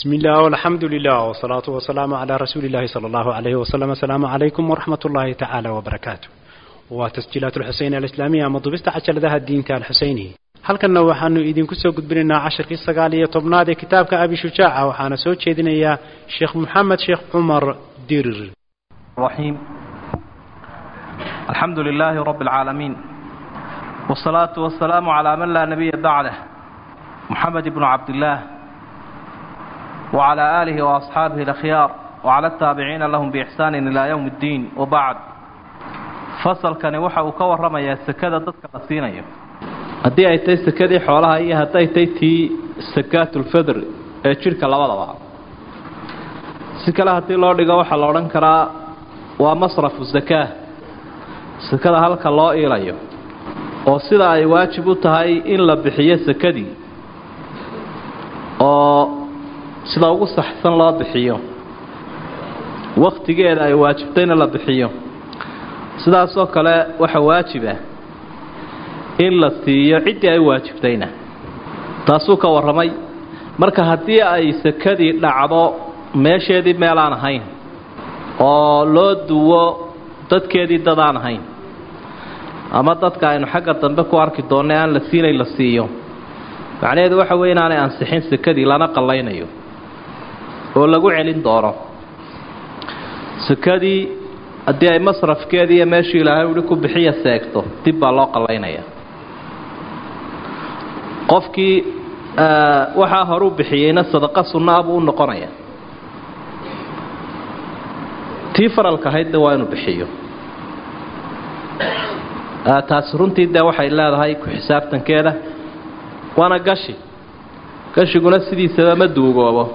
بسم الله والحمد لله والصلاة والسلام على رسول الله صلى الله عليه وسلم السلام عليكم ورحمة الله تعالى وبركاته وتسجيلات الحسين الإسلامية مضبست عشر ذا الدين تاع الحسيني halkanna waxaanu idinku soo gudbinaynaa casharkii sagaal iyo tobnaad ee kitaabka abi shujaaca waxaana soo jeedinayaa sheekh moxamed sheekh cumar dirir الرحيم الحمد لله رب العالمين والصلاة والسلام على من لا نبي بعده محمد بن عبد الله وعلى آله وأصحابه الأخيار وعلى التابعين لهم بإحسان إلى يوم الدين وبعد فصل كان وحا وكور يا سكادة ضدك نسينيو haddii ay tahay sakadii xoolaha iyo hadday tahay tii sakaatulfadr ee jidhka labadaba si kale haddii loo dhigo waxaa la odhan karaa waa masrafu sakaa sakada halka loo iilayo oo sida ay waajib u tahay in la bixiyo sakadii oo sida ugu saxsan loo bixiyo wakhtigeeda ay waajibtayna la bixiyo sidaasoo kale waxa waajibah in la siiyo ciddii ay waajibtayna taasuu ka warramay marka haddii ay sakadii dhacdo meesheedii meelaan ahayn oo loo duwo dadkeedii dad aan ahayn ama dadka aynu xagga dambe ku arki doonno aan la siinayn la siiyo macnaheedu waxa weye inaanay ansixin sakadii lana qallaynayo oo lagu celin doono sakadii haddii ay masrafkeedii iyo meeshii ilaahay uhi ku bixiya seegto dib baa loo qallaynaya qofkii waxaa horuu bixiyeyna sadaqa sunna buu u noqonaya tii faralka ahaydna waa inuu bixiyo taasi runtii dee waxay leedahay ku xisaabtankeeda waana gashi gashiguna sidiisaba ma duugoobo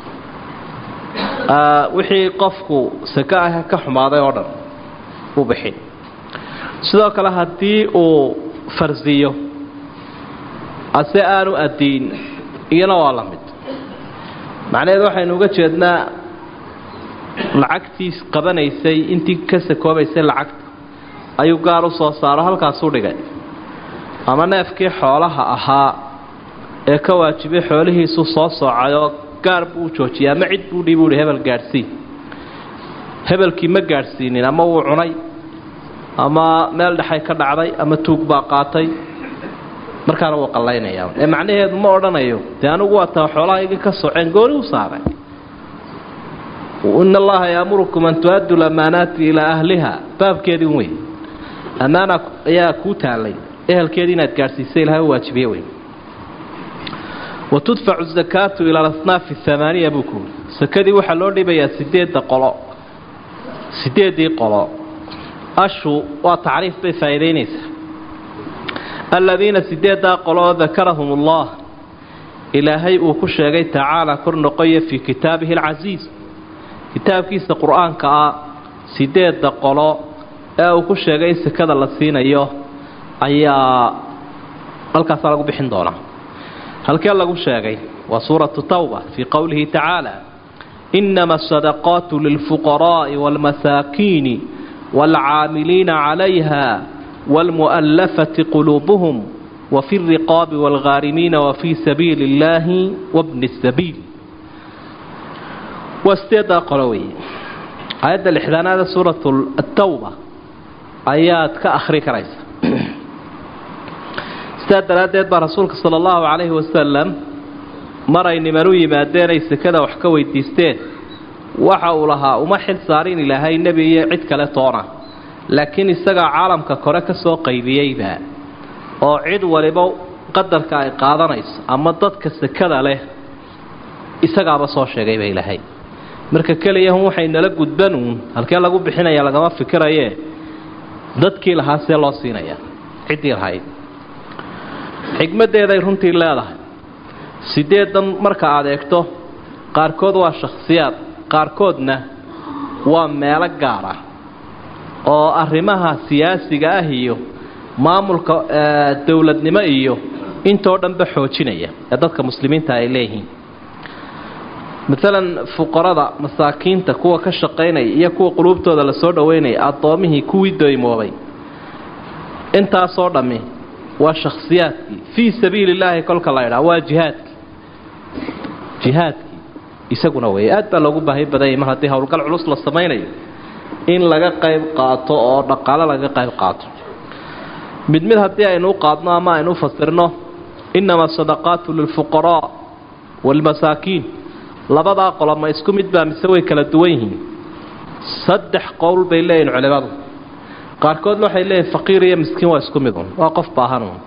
wixii qofku sako ah ka xumaaday oo dhan u bixin sidoo kale haddii uu farsiyo ase aanu addiin iyana waa la mid macnaheedu waxaynu uga jeednaa lacagtii qabanaysay intii ka sakoobaysay lacagta ayuu gaar u soo saaro halkaasuu dhigay ama neefkii xoolaha ahaa ee ka waajibay xoolihiisu soo soocayoo gaar buu joojiyay ama cid buu dhiib uhi hebel gaadhsiin hebelkii ma gaadhsiinin ama wuu cunay ama meel dhexay ka dhacday ama tuug baa qaatay markaana wuu qallaynayaa ee macnaheedu ma odhanayo dee anigu waa taa xoolahayga ka soceen gooni u saaray in allaha yaamurukum an tu-addu lamaanaati ilaa ahliha baabkeedii wey ammaana ayaa kuu taallay ehelkeedii inaad gaadhsiisay ilahay u waajibiye wey wa tudfacu zakaatu ila alasnaafi amaaniya buu kuuri sakadii waxaa loo dhibayaa sideedda qolo sideeddii qolo ashu waa tacriif bay faa'iidaynaysaa aladiina sideeddaa qoloo dakarahum ullah ilaahay uu ku sheegay tacaala kor noqoya fii kitaabihi alcasiis kitaabkiisa qur-aanka ah sideedda qolo ee uu ku sheegay in sakada la siinayo ayaa halkaasaa lagu bixin doonaa halkee lagu sheegay waa suuratu tawba fii qowlihi tacaala inama asadaqaatu lilfuqaraa'i waalmasaakiini waalcaamiliina calayha والمؤلفة قلوبهم وفي الرقاب والغارمين وفي سبيل الله وابن السبيل واستيدا قلوي آيات الإحدان هذا سورة التوبة آيات كأخري كريس استيدا لديد رسولك صلى الله عليه وسلم مرين مروي ما دينيس كذا وحكوي ديستين وحاولها وما حل صارين إلى هاي النبي عد كالتونا laakiin isagaa caalamka kore ka soo qaybiyeyba oo cid waliba qadarka ay qaadanayso ama dadka sakada leh isagaaba soo sheegayba ilaahay marka keliyahun waxay nala gudbanuun halkee lagu bixinaya lagama fikirayee dadkii lahaa see loo siinaya ciddii lahayd xigmaddeeday runtii leedahay sideedan marka aad eegto qaarkood waa shakhsiyaad qaarkoodna waa meelo gaar ah oo arrimaha siyaasiga ah iyo maamulka dowladnimo iyo intoo dhanba xoojinaya ee dadka muslimiinta ay leeyihiin maalan fuqarada masaakiinta kuwa ka shaqaynaya iyo kuwa quluubtooda lasoo dhoweynaya addoomihii kuwii doymoobay intaasoo dhammi waa shakhsiyaadkii fii sabiili illaahi kolka la ydhaa waa jihaadkii jihaadkii isaguna weeye aad baa loogu baahi badanyay mar haddii howlgal culus la samaynayo in laga qayb qaato oo dhaqaalo laga qayb qaato mid mid haddii aynu u qaadno ama aynu u fasirno innama asadaqaatu lilfuqaraa waalmasaakiin labadaa qolo ma isku mid baa mise way kala duwan yihiin saddex qowl bay leeyihin culimadu qaarkoodna waxay leeyihin faqiir iyo miskiin waa isku midun waa qof baahanun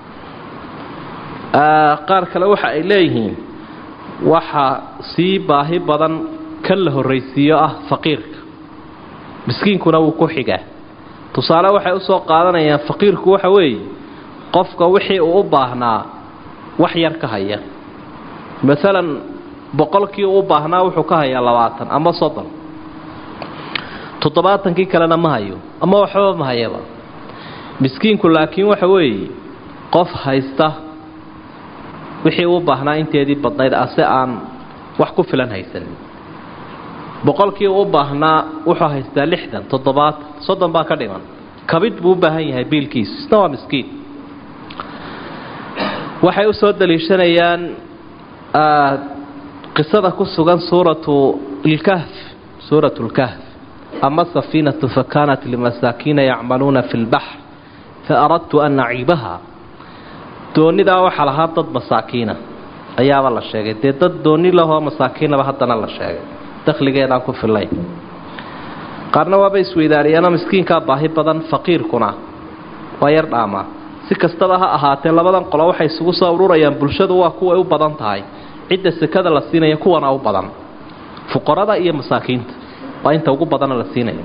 qaar kale waxa ay leeyihiin waxa sii baahi badan kan la horraysiiyo ah faqiirka miskiinkuna wuu ku xigaa tusaale waxay usoo qaadanayaan faqiirku waxa weeye qofka wixii uu u baahnaa wax yar ka haya maalan boqolkii uu u baahnaa wuxuu ka hayaa labaatan ama soddon toddobaatankii kalena ma hayo ama waxbaba ma hayaba miskiinku laakiin waxa weeye qof haysta wixii uu baahnaa inteedii badnayd ase aan wax ku filan haysanin boqolkii uu u baahnaa wuxuu haystaa lixdan toddobaatan soddon baa ka dhiman kabid buu u baahan yahay biilkiisu isna waa miskiin waxay u soo daliishanayaan qisada ku sugan suuratu lkahf suuratu lkahf ama safiinatu fakanat limasaakiina yacmaluuna fi lbaxr faaradtu an naciibaha doonidaa waxaa lahaa dad masaakiina ayaaba la sheegay dee dad dooni lahoo masaakiinaba haddana la sheegay dakhligeedaan ku fillayn qaarna waaba isweydaariyaano miskiinkaa baahi badan faqiirkuna waa yar dhaamaa si kastaba ha ahaatee labadan qolo waxay isugu soo ururayaan bulshadu waa kuway u badan tahay cidda sekada la siinaya kuwana u badan fuqarada iyo masaakiinta waa inta ugu badana la siinaya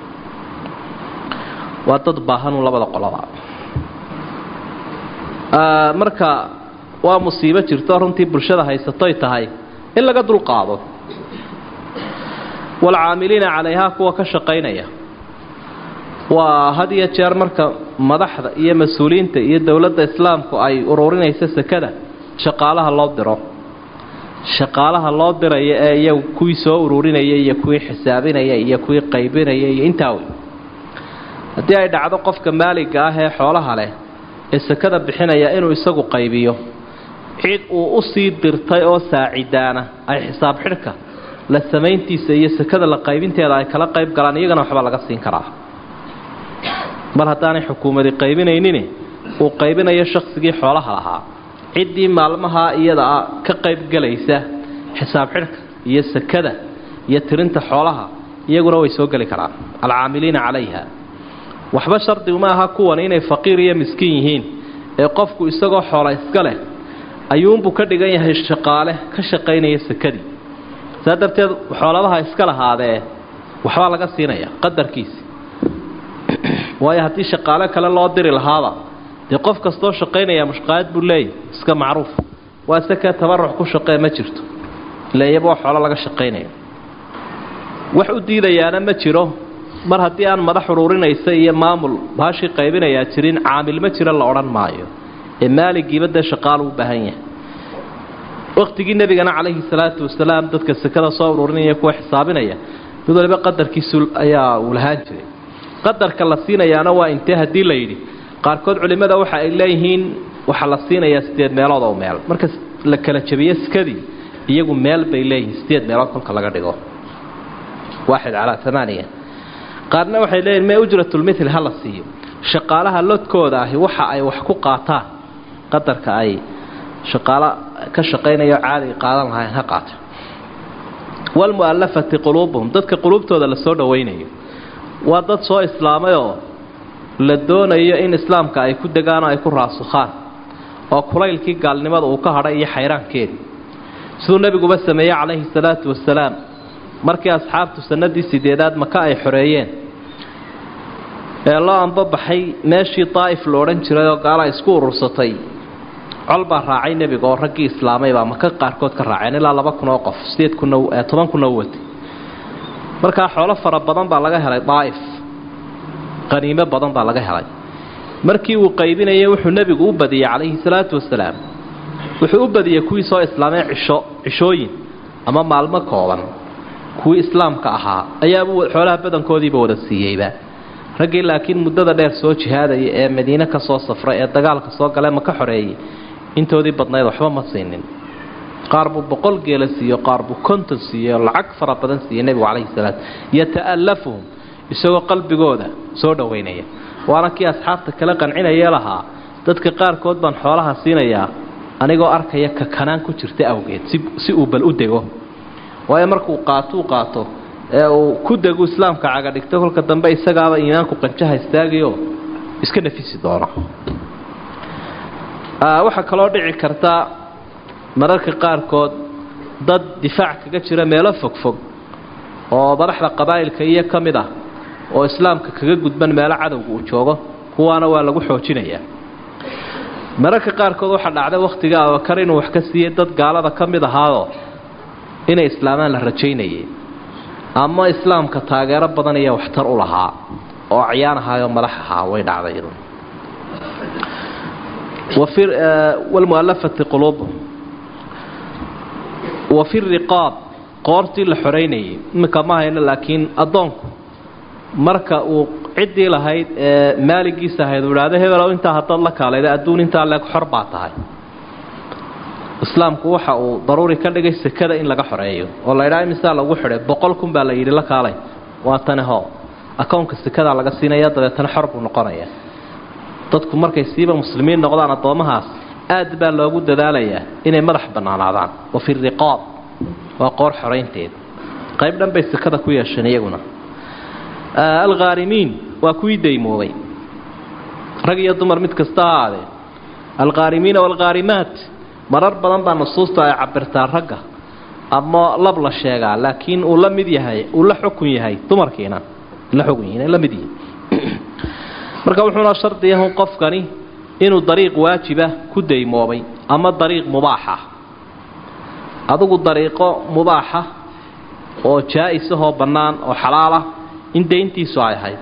waa dad baahanu labada qoloba marka waa musiibo jirto runtii bulshada haysatoy tahay in laga dulqaado waalcaamiliina calayhaa kuwa ka shaqaynaya waa had iyo jeer marka madaxda iyo mas-uuliyiinta iyo dowladda islaamku ay ururinayso sekada shaqaalaha loo diro shaqaalaha loo diraya ee iyagu kuwii soo ururinaya iyo kuwii xisaabinaya iyo kuwii qaybinaya iyo intaa wey haddii ay dhacdo qofka maaliga ah ee xoolaha leh ee sekada bixinaya inuu isagu qaybiyo cid uu usii dirtay oo saacidaana ay xisaab xidhka la samayntiisa iyo sekada la qaybinteeda ay kala qayb galaan iyagana waxba laga siin karaa mar haddaanay xukuumadi qaybinaynin uu qaybinayo shaqsigii xoolaha lahaa ciddii maalmaha iyada ka qaybgelaysa xisaab xidhka iyo sekada iyo tirinta xoolaha iyaguna way soo geli karaan alcaamiliina calayha waxba shardigu ma aha kuwan inay faqiir iyo miskiin yihiin ee qofku isagoo xoola iska leh ayuunbuu ka dhigan yahay shaqaale ka shaqaynaya sekadii saa darteed xoolabaha iska lahaadee waxbaa laga siinaya qadarkiisi waayo haddii shaqaale kale loo diri lahaaba dee qof kastoo shaqaynaya mushqaayad buu leeyahy iska macruuf waa seke tabaruc ku shaqee ma jirto ila iyaba waa xoolo laga shaqaynaya wax u diidayaana ma jiro mar haddii aan madax ururinaysa iyo maamul baashii qaybinayaa jirin caamil ma jiro la odhan maayo ee maaligiiba dee shaqaalu u baahan yahay wakhtigii nebigana calayhi salaatu wasalaam dadka sekada soo ururinaya kuwa xisaabinaya mid waliba qadarkiisu ayaa uu lahaan jiray qadarka la siinayaana waa intee haddii la yidhi qaarkood culimmada waxa ay leeyihiin waxaa la siinayaa sideed meelood oo meel marka la kala jabiyo sekadii iyagu meel bay leeyihiin sideed meelood kolka laga dhigo waaxid calaa amaaniya qaarna waxay leeyihin mee ujratulmithli ha la siiyo shaqaalaha lodkooda ahi waxa ay wax ku qaataan qadarka ay shaqaalo ka shaqaynayo caadiga qaadan lahayn ha qaato walmu'allafati quluubuhum dadka quluubtooda la soo dhowaynayo waa dad soo islaamayoo la doonayo in islaamka ay ku degaan oo ay ku raasukhaan oo kulaylkii gaalnimada uu ka hadhay iyo xayraankeedii siduu nebiguba sameeyey calayhi salaatu wasalaam markii asxaabtu sanadii sideedaad maka ay xoreeyeen ee loo ambabaxay meeshii daa'if lo odhan jiray oo gaala isku urursatay col baa raacay nebiga oo raggii islaamay baa maka qaarkood ka raaceen ilaa laba kun oo qof sideed kuna toban kuna u watay markaa xoolo fara badan baa laga helay daa'if qaniimo badan baa laga helay markii uu qaybinayay wuxuu nebigu u badiyey calayhi salaatu wasalaam wuxuu u badiyey kuwii soo islaamay cisho cishooyin ama maalmo kooban kuwii islaamka ahaa ayaabuu xoolaha badankoodiiba wada siiyeyba raggii laakiin muddada dheer soo jihaadaya ee madiine ka soo safray ee dagaalka soo gale ma ka xoreeyey intoodii badnayd waxba ma siinin qaar buu boqol geela siiyo qaar buu konton siiyo lacag fara badan siiye nebigu calayhi salaam yata'allafuhum isagoo qalbigooda soo dhowaynaya waana kii asxaabta kala qancinayee lahaa dadka qaarkood baan xoolaha siinayaa anigoo arkaya kakanaan ku jirta awgeed si uu bal u dego waayo markuu qaatuu qaato ee uu ku degu islaamka caga dhigto kolka dambe isagaaba iimaanku qanjaha istaagayo iska nafisi doono waxaa kaloo dhici karta mararka qaarkood dad difaac kaga jira meelo fogfog oo madaxda qabaa'ilka iyo ka mid ah oo islaamka kaga gudban meelo cadowga uu joogo kuwaana waa lagu xoojinayaa mararka qaarkood waxaa dhacday wakhtiga abakar inuu wax ka siiyey dad gaalada ka mid ahaadoo inay islaamaan la rajaynayay ama islaamka taageero badan iyo waxtar u lahaa oo acyaan ahaayoo madax ahaa way dhacday wlmualafati quluubuhum wa fi riqaab qoortii la xoraynayay iminka ma hayno laakiin addoonku marka uu ciddii lahayd ee maaligiisa ahayd uu idhaahdo hebelow intaa haddaad la kaalayda adduun intaa leeg xor baa tahay islaamku waxa uu daruuri ka dhigay sekada in laga xoreeyo oo la ydhaha imisaa lagu xidhay boqol kun baa la yidhi la kaalay waa tani ho akownka sekadaa laga siinaya dabeetana xor buu noqonaya dadku markay siiba muslimiin noqdaan addoommahaas aad baa loogu dadaalayaa inay madax bannaanaadaan wa fi riqaab waa qoor xoraynteed qayb dhan bay sekada ku yeesheen iyaguna alkhaarimiin waa kuwii daymoobay rag iyo dumar mid kasta ha aadee alkhaarimiina waalkhaarimaat marar badan baa nusuusta ay cabirtaa ragga ama lab la sheegaa laakiin uu la mid yahay uu la xukun yahay dumarkiina la xukun yihiin la mid yihin marka wuxuuna shardiyahu qofkani inuu dariiq waajiba ku daymoobay ama dariiq mubaaxa adigu dariiqo mubaaxa oo jaa-isahoo bannaan oo xalaalah in dayntiisu ay ahayd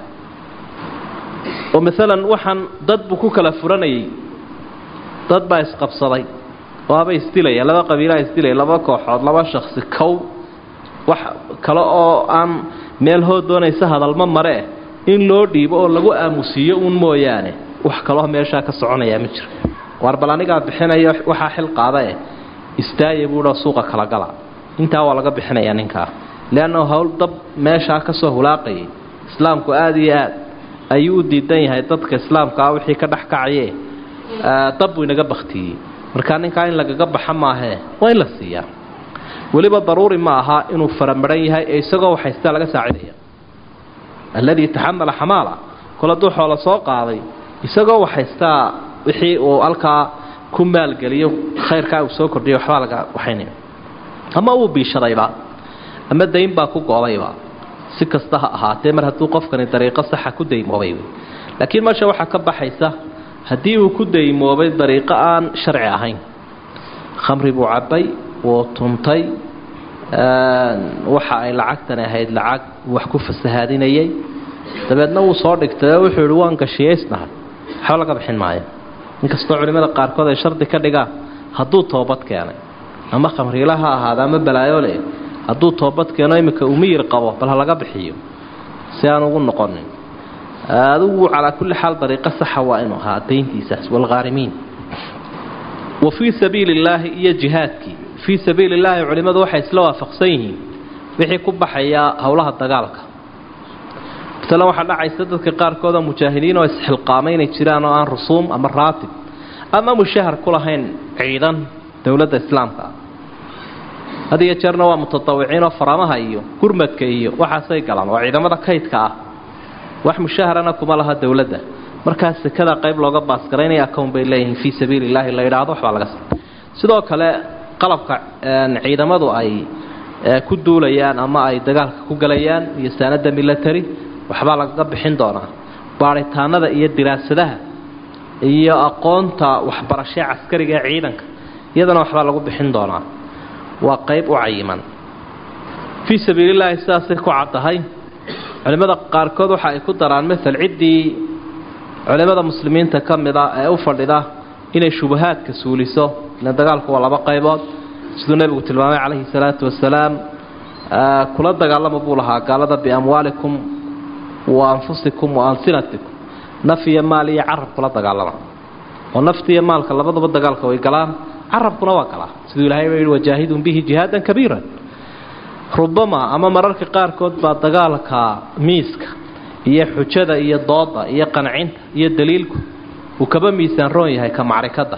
oo maalan waxaan dad buu ku kala furanayay dad baa isqabsaday oo haba isdilaya laba qabiilaa isdilaya laba kooxood laba shaksi kow wax kale oo aan meel hoo doonaysa hadalma mare eh in loo dhiibo oo lagu aamusiiyo uun mooyaane wax kaloo meeshaa ka soconayaa ma jiro waar bal anigaa bixinaya waxaa xil qaada eh istaaya buuha suuqa kala gala intaa waa laga bixinayaa ninkaa leannahu howl dab meeshaa ka soo hulaaqayay islaamku aada iyo aad ayuu u diidan yahay dadka islaamka ah wixii ka dhex kacaye dab buu inaga baktiyey markaa ninkaa in lagaga baxa maahee waa in la siiyaa weliba daruuri ma aha inuu faramaran yahay ee isagoo waxhaystaa laga saacidaya alladii taxamala xamaala kol hadduu xoolo soo qaaday isagoo waxhaystaa wixii uu halkaa ku maalgeliyo khayrkaa uu soo kordhiyo waxbaa laga waxaynaya ama uu biishadayba ama dayn baa ku go-dayba si kasta ha ahaatee mar hadduu qofkani dariiqo saxa ku daymoobay laakiin meesha waxaa ka baxaysa haddii uu ku daymoobay dariiqo aan sharci ahayn khamri buu cabbay wuu tuntay waxa ay lacagtani ahayd lacag wax ku fasahaadinayay dabeedna wuu soo dhigtay oo wuxuu yihi waan gashiyaysnahay waxba laga bixin maayo inkastoo culimmada qaarkood ay shardi ka dhigaan hadduu toobad keenay ama khamriila ha ahaada ama balaayole hadduu toobad keeno iminka uu miyir qabo bal ha laga bixiyo si aan ugu noqonin adigu calaa kulli xaal dariiqo saxa waa inuu ahaa dayntiisaas waalkhaarimiin wa fii sabiili illaahi iyo jihaadkii fii sabiili illaahi culimmadu waxay isla waafaqsan yihiin wixii ku baxayaa howlaha dagaalka masalan waxaa dhacaysa dadka qaarkood oo mujaahidiin oo isxilqaamay inay jiraan oo aan rusuum ama raatib ama mushahar ku lahayn ciidan dowladda islaamka had iyo jeerna waa mutatawiciinoo faramaha iyo gurmadka iyo waxaasay galaan waa ciidamada kaydka ah wax mushaharana kuma laha dowladda markaa sekada qayb looga baasgaraynaya akown bay leeyihiin fii sabiili illaahi la yidhaahdo waxbaa laga sa sidoo kale qalabka ciidamadu ay ku duulayaan ama ay dagaalka ku galayaan iyo saanada milatary waxbaa lagaga bixin doonaa baaritaanada iyo diraasadaha iyo aqoonta waxbarashee caskariga ee ciidanka iyadana waxbaa lagu bixin doonaa waa qayb u cayiman fii sabiilillaahi sidaasay ku caddahay culimmada qaarkood waxa ay ku daraan maal ciddii culimmada muslimiinta ka mid a ee u fadhida inay shubahaadka suuliso ila dagaalku waa laba qaybood siduu nebigu tilmaamay calayhi salaatu wasalaam kula dagaalama buu lahaa gaalada biamwaalikum wa anfusikum wa alsinatikum naf iyo maal iyo carab kula dagaalama oo nafta iyo maalka labadaba dagaalka way galaan carabkuna waa galaa siduu ilahay ba yihi wajaahidun bihi jihaadan kabiiran rubama ama mararka qaarkood baa dagaalka miiska iyo xujada iyo dooda iyo qancinta iyo daliilku uu kaba miisaan roon yahay ka macrikada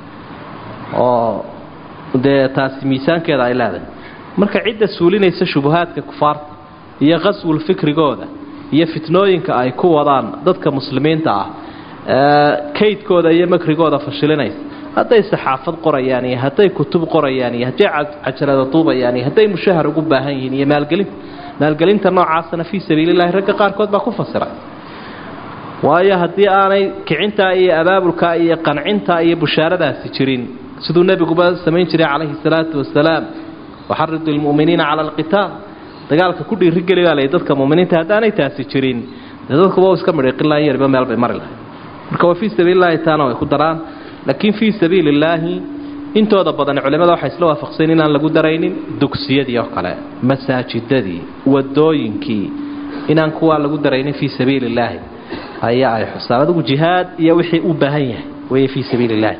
oo dee taasi miisaankeeda ay leedahay marka cidda suulinaysa shubuhaadka kufaarta iyo qaswul fikrigooda iyo fitnooyinka ay ku wadaan dadka muslimiinta ah kaydkooda iyo makrigooda fashilinaysa hadday saxaafad qorayaan iyo hadday kutub qorayaan iyo hadday cajalada duubayaan iyo hadday mushahar ugu baahan yihiin iyo maalgelin maalgelinta noocaasana fii sabiililahi ragga qaarkood baa ku fasira waayo haddii aanay kicintaa iyo abaabulkaa iyo qancintaa iyo bushaaradaasi jirin siduu nebiguba samayn jiray calayhi salaatu wasalaam waxaridu lmu'miniina cala alqitaal dagaalka ku dhiirigeli baa lay dadka muminiinta haddaanay taasi jirin dee dadkuba iska midhiqinlahan yarba meel bay mari lahay marka waa fii sabiililahi taana way ku daraan laakiin fii sabiili illaahi intooda badan culimada waxay isla waafaqsayn inaan lagu daraynin dugsiyadii oo kale masaajidadii wadooyinkii inaan kuwaa lagu daraynin fii sabiili illaahi ayaa ay xusaan adigu jihaad iyo wixii u baahan yahay wey fii sabiili illaahi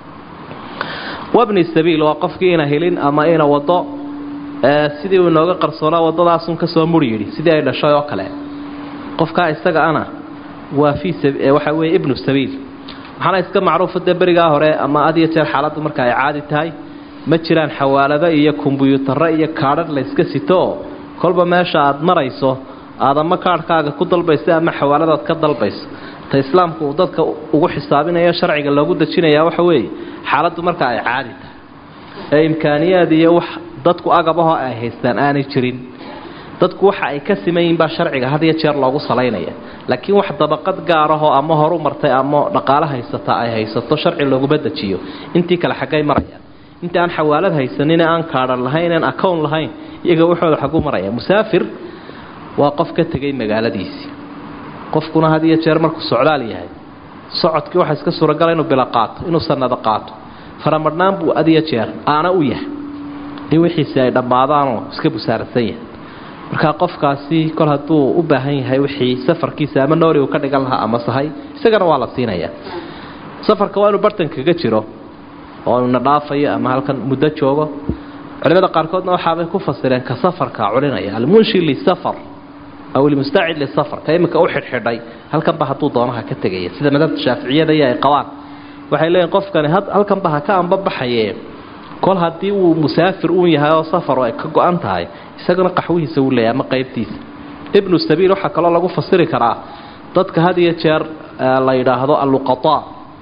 wabni sabiil waa qofkii ina helin ama ina wado sidii uu inooga qarsoonaa wadadaasun kasoo muri yidhi sidii ay dhashay oo kale qofkaa isaga ana waa fii waxa weye ibnu sabiil waxaana iska macruufa dee berigaa hore ama had iyo jeer xaaladdu marka ay caadi tahay ma jiraan xawaalado iyo kombyuutarro iyo kaadhar layska sito oo kolba meesha aad marayso aad ama kaadhkaaga ku dalbayso ama xawaaladaad ka dalbayso ta islaamku uu dadka ugu xisaabinayo sharciga loogu dejinayaa waxa weeye xaaladdu marka ay caadi tahay ee imkaaniyaad iyo wax dadku agabahoo ay haystaan aanay jirin dadku waxa ay ka siman yihiin baa sharciga had iyo jeer loogu salaynaya laakiin wax dabaqad gaarahoo ama horu martay ama dhaqaalo haysata ay haysato sharci looguma dejiyo intii kale xaggay marayaan inta aan xawaalad haysanin aan kaadhan lahayn aan acown lahayn iyaga waxooda xagu maraya musaafir waa qof ka tegay magaaladiisii qofkuna had iyo jeer markuu socdaal yahay socodkii waxaa iska suuragala inuu bilo qaato inuu sanado qaato faramadhnaan buu had iyo jeer aana u yahay in wixiisi ay dhammaadaanoo iska busaarasan yahay markaa qofkaasi kol hadduu u baahan yahay wixii safarkiisa ama noori uu ka dhigan lahaa ama sahay isagana waa la siinayaa safarka waa inuu bartan kaga jiro oo ina dhaafayo ama halkan muddo joogo culimada qaarkoodna waxaabay ku fasireen ka safarka culinaya almunshi lisafar aw ilmustacid lisafar ka iminka u xidhxidhay halkanba hadduu doonaha ka tegaya sida madhabta shaaficiyada iyo ay qabaan waxay leeyihin qofkani halkanba ha ka ambabaxaye kol haddii uu musaafir uun yahay oo safar ay ka go-an tahay isagana qaxwihiisa uu leeyahay ama qaybtiisa ibnu sabiil waxaa kaloo lagu fasiri karaa dadka had iyo jeer la yidhaahdo alluqataa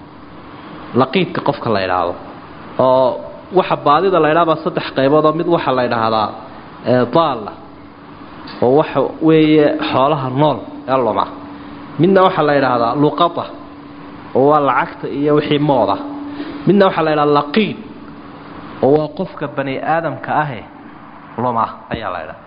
laqiidka qofka la yidhaahdo oo waxa baadida la ydhahabaa saddex qaybood oo mid waxaa la ydhaahdaa daalla oo waxa weeye xoolaha nool ee luma midna waxaa la yidhaahdaa luqata oo waa lacagta iyo wixii mooda midna waxaa la ydhahdaa laqiid oo waa qofka bani aadamka ahe luma ayaa la ydhaha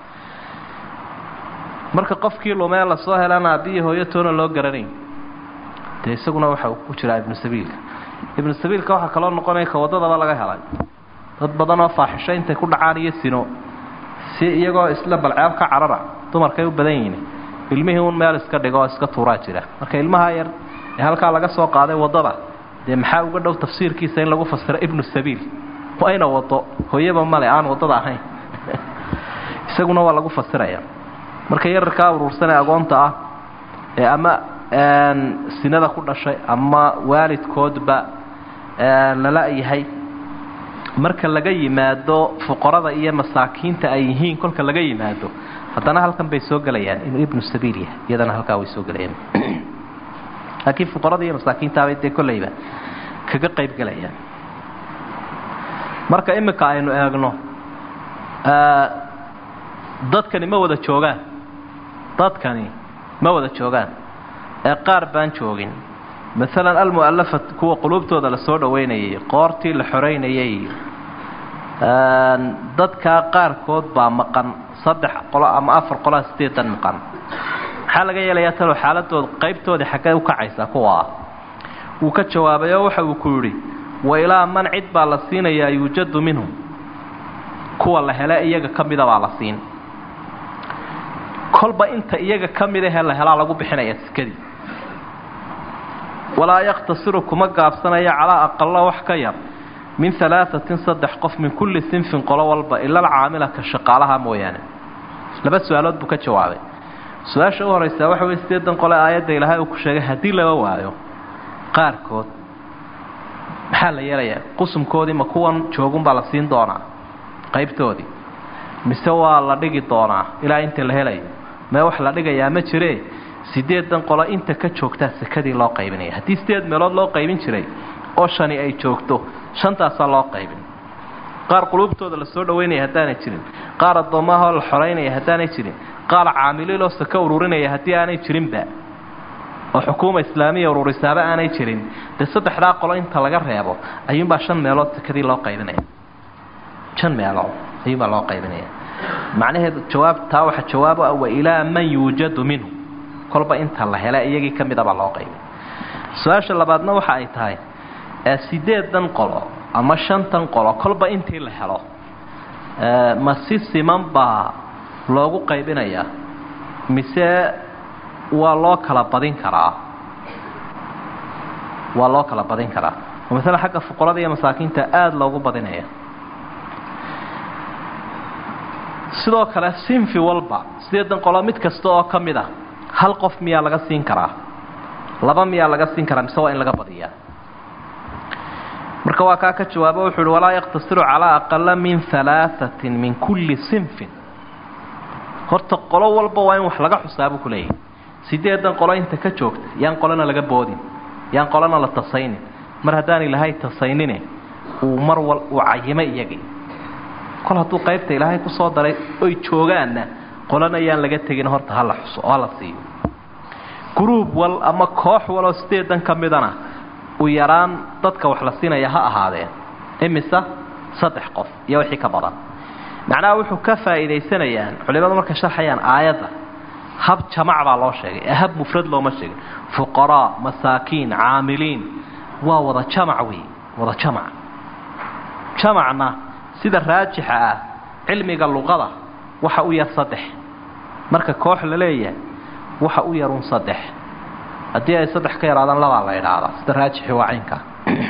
marka qofkii lumee lasoo helana aabbiyi hooyo toona loo garanayn dee isaguna waxa uu ku jiraa ibnu sabiilka ibnu sabiilka waxaa kaloo noqonaya ka waddadaba laga helay dad badan oo faaxisho intay ku dhacaan iyo sino si iyagoo isla balceeb ka carara dumarkay u badan yihiin ilmihii un meel iska dhigo oo iska tuuraa jira marka ilmaha yar ee halkaa laga soo qaaday waddada dee maxaa uga dhow tafsiirkiisa in lagu fasiro ibnu sabiil waa ina wado hooyaba male aan waddada ahayn isaguna waa lagu fasiraya marka yararkaa uruursan ee agoonta ah ee ama sinada ku dhashay ama waalidkoodba lala yahay marka laga yimaado fuqarada iyo masaakiinta ay yihiin kolka laga yimaado haddana halkan bay soo gelayaan inuu ibnu sabiil yahay iyadana halkaa way soo gelayaan laakiin fuqarada iyo masaakiintaabay dee kollayba kaga qayb gelayaan marka iminka aynu eegno dadkani ma wada joogaan dadkani ma wada joogaan ee qaar baan joogin maalan almu'alafat kuwa quluubtooda la soo dhoweynayay qoortii la xoreynayay dadkaa qaarkood baa maqan saddex qolo ama afar qoloa sideedan maqan maxaa laga yeelayaa talo xaaladooda qaybtoodii xaggee u kacaysaa kuwa ah wuu ka jawaabay oo waxa uu ku yidhi wa ilaa man cid baa la siinayaa yuujadu minhum kuwa la hele iyaga ka mida baa la siin kolba inta iyaga ka mid ahee la helaa lagu bixinaya sikadii walaa yakhtasiru kuma gaabsanaya calaa aqalo wax ka yar min alaaثatin saddex qof min kulli sinfin qolo walba ila alcaamila ka shaqaalaha mooyaane laba su-aalood buu ka jawaabay su-aasha u horeysaa waxa wey sideedan qole aayadda ilaahay uu ku sheegay haddii laba waayo qaarkood maxaa la yeelayaa qusumkoodii ma kuwan joogunbaa la siin doonaa qaybtoodii mise waa la dhigi doonaa ilaa inta la helayo mee wax la dhigayaa ma jiree sideedan qolo inta ka joogtaa sekadii loo qaybinaya haddii sideed meelood loo qaybin jiray oo shani ay joogto shantaasaa loo qaybin qaar quluubtooda la soo dhaweynaya haddaanay jirin qaar addoommaahoo la xoraynaya haddaanay jirin qaar caamiliiloo saka ururinaya haddii aanay jirinba oo xukuuma islaamiya ururisaaba aanay jirin dee saddexdaa qolo inta laga reebo ayuunbaa shan meelood sekadii loo qaybinaya shan meelood ayuunbaa loo qaybinaya macnaheedu jawaab taa waxa jawaabo ah wa ilaa man yuujadu minhu kolba inta la hela iyagii ka midabaa loo qaybin su-aasha labaadna waxa ay tahay sideedan qolo ama shantan qolo kolba intii la helo ma si siman baa loogu qaybinayaa mise waa loo kala badin karaa waa loo kala badin karaa oo masale xagga fuqarada iyo masaakiinta aada loogu badinaya sidoo kale sinfi walba sideedan qolo mid kasta oo ka mid a hal qof miyaa laga siin karaa laba miyaa laga siin karaa mise waa in laga badiyaa marka waa kaa ka jawaabo wuxuu uhi walaa yaqtasiru calaa aqala min alaaثatin min kulli sinfin horta qolo walba waa in wax laga xusaabuu ku leeyahay sideedan qolo inta ka joogta yaan qolona laga boodin yaan qolona la tasaynin mar haddaan ilaahay tasaynine uu mar wal uu cayimay iyagii kol hadduu qaybta ilaahay ku soo daray oy joogaanna qolona yaan laga tegin horta hala xuso oo hala siiyo gruub wal ama koox waloo sideedan ka midana u yaraan dadka wax la siinaya ha ahaadeen imisa saddex qof iyo wixii ka badan macnaha wuxuu ka faa'iidaysanayaan culimadu markay sharxayaan aayadda hab jamac baa loo sheegay ee hab mufrad looma sheegin fuqaraa masaakiin caamiliin waa wada jamac wey wada jamac jamacna sida raajixa ah cilmiga luqada waxa u yar saddex marka koox la leeyahay waxa u yarun saddex haddii ay saddex ka yaraadaan labaa la idhaahdaa sida raajixi waa caynka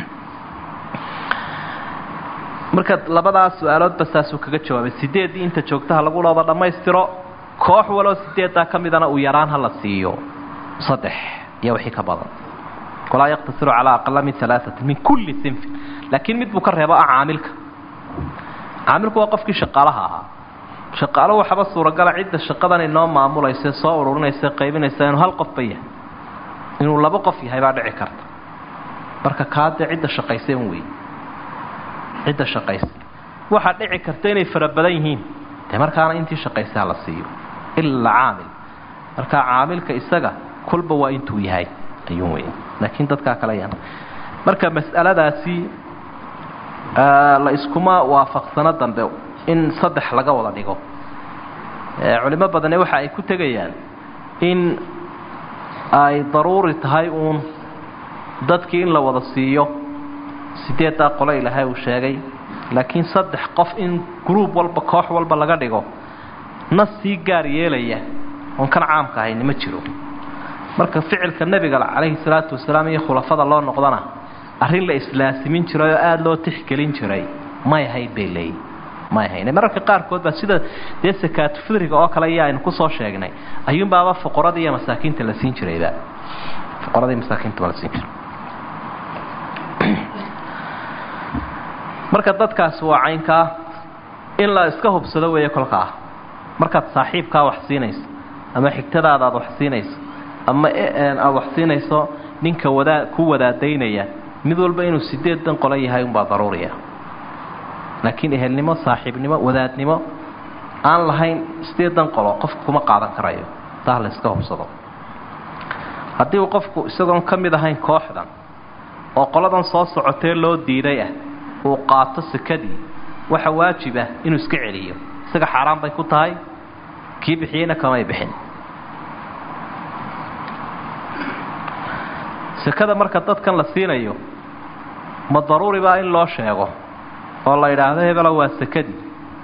marka labadaas su-aaloodba saasuu kaga jawaabay sideeddii inta joogtaha lagu dhooda dhammaystiro koox waloo sideeddaa ka midana uu yaraan ha la siiyo saddex iyo wixii ka badan walaa yaqtasiru calaa aqala min alaaati min kulli sinfin laakiin mid buu ka reebo ah caamilka caamilku waa qofkii shaqaalaha ahaa shaqaalo waxaba suuragala cidda shaqadan inoo maamulaysa soo ururinaysa qaybinaysa inuu hal qofba yahay inuu labo qof yahay baa dhici karta marka kaadee cidda shaqaysa un wey cidda shaqaysa waxaa dhici karta inay fara badan yihiin dee markaana intii shaqaysaa la siiyo ilaa caamil marka caamilka isaga kolba waa intuu yahay ayuun wey laakiin dadkaa kale yan marka mas'aladaasi la iskuma waafaqsano dambe in saddex laga wada dhigo culimo badane waxa ay ku tegayaan in ay daruuri tahay uun dadkii in la wada siiyo sideeddaa qolo ilaahay uu sheegay laakiin saddex qof in gruub walba koox walba laga dhigo nas sii gaar yeelaya oon kan caamka ahayni ma jiro marka ficilka nebiga calayhi salaatu wasalaam iyo khulafada loo noqdana arrin la islaasimin jiray oo aada loo tixgelin jiray may ahayd bay leeyihin may ahayn mararka qaarkood baa sida dee sakaatu fidriga oo kale iyo aynu kusoo sheegnay ayuunbaaba fuqarada iyo masaakiinta la siin jirayba fuqarada iyo masaakiinta baa la siin jiray marka dadkaasi waa caynkaa in la iska hubsado weeye kolkaa markaad saaxiibkaa wax siinayso ama xigtadaada aad wax siinayso ama aada wax siinayso ninka wadaa ku wadaadaynaya mid walba inuu sideedan qolo yahay unbaa daruuriya laakiin ehelnimo saaxiibnimo wadaadnimo aan lahayn sideedan qolo qofku kuma qaadan karayo taa la iska hubsado haddii uu qofku isagoon ka mid ahayn kooxdan oo qoladan soo socotee loo diiday ah uu qaato sekadii waxa waajib ah inuu iska celiyo isaga xaaraan bay ku tahay kii bixiyeyna kamay bixin sekada marka dadkan la siinayo ma daruuri baa in loo sheego oo la yidhaahdo hebela waa sekadii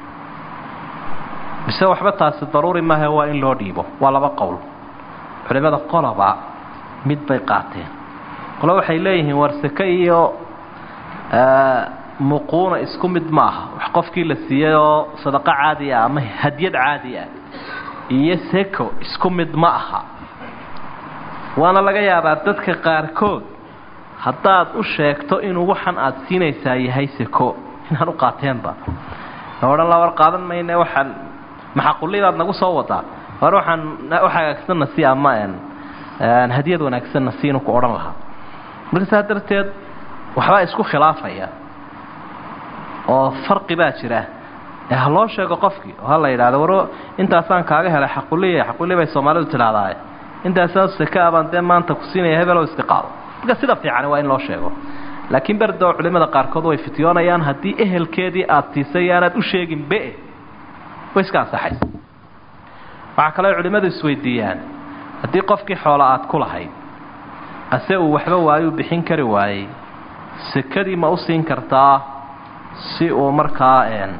mise waxba taasi daruuri maahe waa in loo dhiibo waa laba qowl culimada qoloba mid bay qaateen qolo waxay leeyihiin war seke iyo muquuna isku mid ma aha wax qofkii la siiyey oo sadaqo caadi ah ama hadyad caadi ah iyo seko isku mid ma aha waana laga yaabaa dadka qaarkood haddaad u sheegto inuu waxan aada siinaysaa yahay seko inaan u qaateenba odhan la war qaadan mayne waxaan maxaqulibaad nagu soo wadaa war waxaan wax hagaagsanna si ama hadiyad wanaagsanna si inuu ku odhan lahaa marka saa darteed waxbaa isku khilaafaya oo farqi baa jira ee ha loo sheego qofkii oo ha la yidhahdo war intaasaan kaaga helay xaquliya xaquli bay soomaalidu tidhahdaaye intaasaan seka abaan dee maanta ku siinaya hebelow iska qaado marka sida fiicani waa in loo sheego laakiin berdoo culimmada qaarkood way fityoonayaan haddii ehelkeedii aada siisay aanaad u sheegin be way iska ansaxaysa waxaa kaloo culimmadu isweydiiyaan haddii qofkii xoola aad ku lahayd ase uu waxba waayuu bixin kari waayey sekadii ma u siin kartaa si uu markaa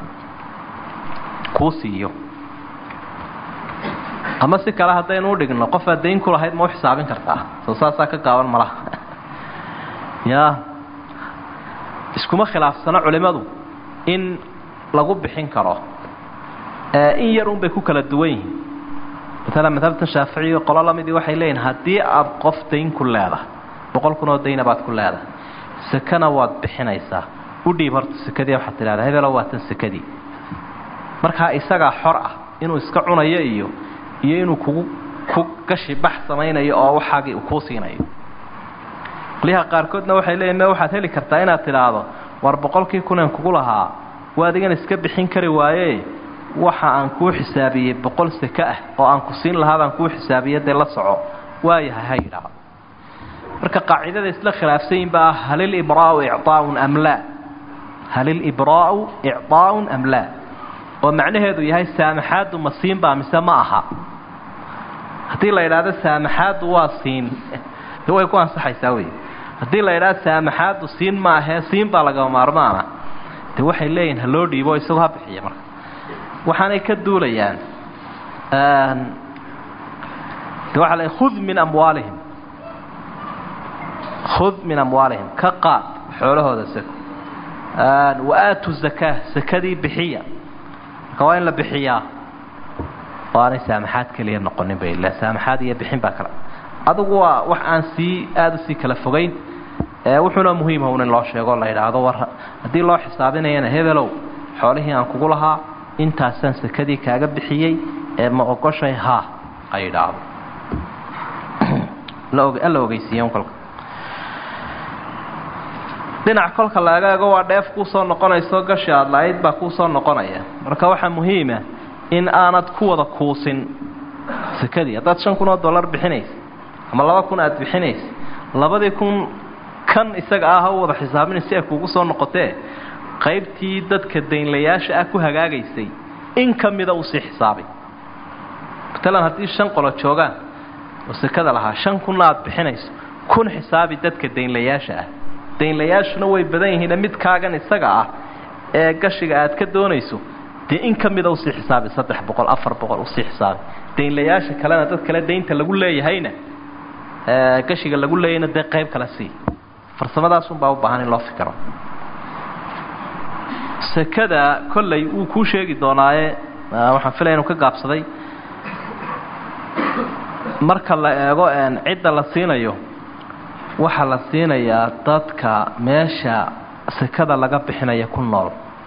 kuu siiyo ama si kale haddaynu u dhigno qofaad dayn ku lahayd ma u xisaabin kartaa soo saasaa ka gaaban malaha ya iskuma khilaafsano culimmadu in lagu bixin karo in yar un bay ku kala duwan yihiin maalan madhabta shaaficiga qolo lamidii waxay leeyihin haddii aada qof dayn ku leedahay boqol kun oo dayna baad ku leedahay sekana waad bixinaysaa u dhiib horta sekadii waxaad tidhahdaa hebelo waa tan sekadii markaa isagaa xor ah inuu iska cunayo iyo iyo inuu kugu ku gashi bax samaynayo oo waxaagii uu kuu siinayo qolyaha qaarkoodna waxay leeyihin me waxaad heli kartaa inaad tidhaahdo war boqolkii kunen kugu lahaa waa adigan iska bixin kari waaye waxa aan kuu xisaabiyey boqol seke ah oo aan ku siin lahaa baan kuu xisaabiye dee la soco waayahay ha yidhaahdo marka qaacidada isla khilaafsan yihin baa hal ilibraau icaaun am laa hal ilibraau icaaun am laa oo macnaheedu yahay saamaxaaddu ma siin baa mise ma aha haddii la yidhaahdo saamaxaaddu waa siin way ku ansaxaysaa wey haddii la yidhahdo saamaxaaddu siin ma ahee siin baa lagama maarmaana de waxay leeyihin ha loo dhiibo isagoo ha bixiya marka waxaanay ka duulayaan de waxa la khud min amwaalihim khud min amwaalihim ka qaad xoolahooda seko wa aatu zakaa sakadii bixiya marka waa in la bixiyaa oo aanay saamaxaad keliya noqonin bay ila saamaxaad iyo bixin baa kale adugu waa wax aan sii aada usii kala fogeyn wuxuuna muhiimha un in loo sheego la yidhaahdo war haddii loo xisaabinayana hebelow xoolihii aan kugu lahaa intaasaan sekadii kaaga bixiyey ee ma ogoshay haa ay idhaahdo la ogeysiiyen kolka dhinac kolka la egaago waa dheef kuusoo noqonayso gashi aada la-ayd baa kuusoo noqonaya marka waxaa muhiima in aanad ku wada kuusin sekadii haddaad shan kun oo dollar bixinaysa ama laba kun aada bixinaysa labadii kun kan isaga ah ha u wada xisaabina si ay kuugu soo noqotee qaybtii dadka daynlayaasha ah ku hagaagaysay in ka mida usii xisaabay matalan haddii shan qolo joogaan oo sekada lahaa shan kunna aada bixinayso kun xisaabi dadka daynlayaasha ah daynlayaashuna way badan yihiine mid kaagan isaga ah ee gashiga aad ka doonayso dee in ka mida usii xisaabi saddex boqol afar boqol usii xisaabi daynlayaasha kalena dad kale daynta lagu leeyahayna gashiga lagu leeyahayna dee qayb kale sii farsamadaasunbaa u baahan in loo fikiro sekada kollay wuu kuu sheegi doonaaye waxaan filaya inu ka gaabsaday marka la eego cidda la siinayo waxaa la siinayaa dadka meesha sekada laga bixinaya ku nool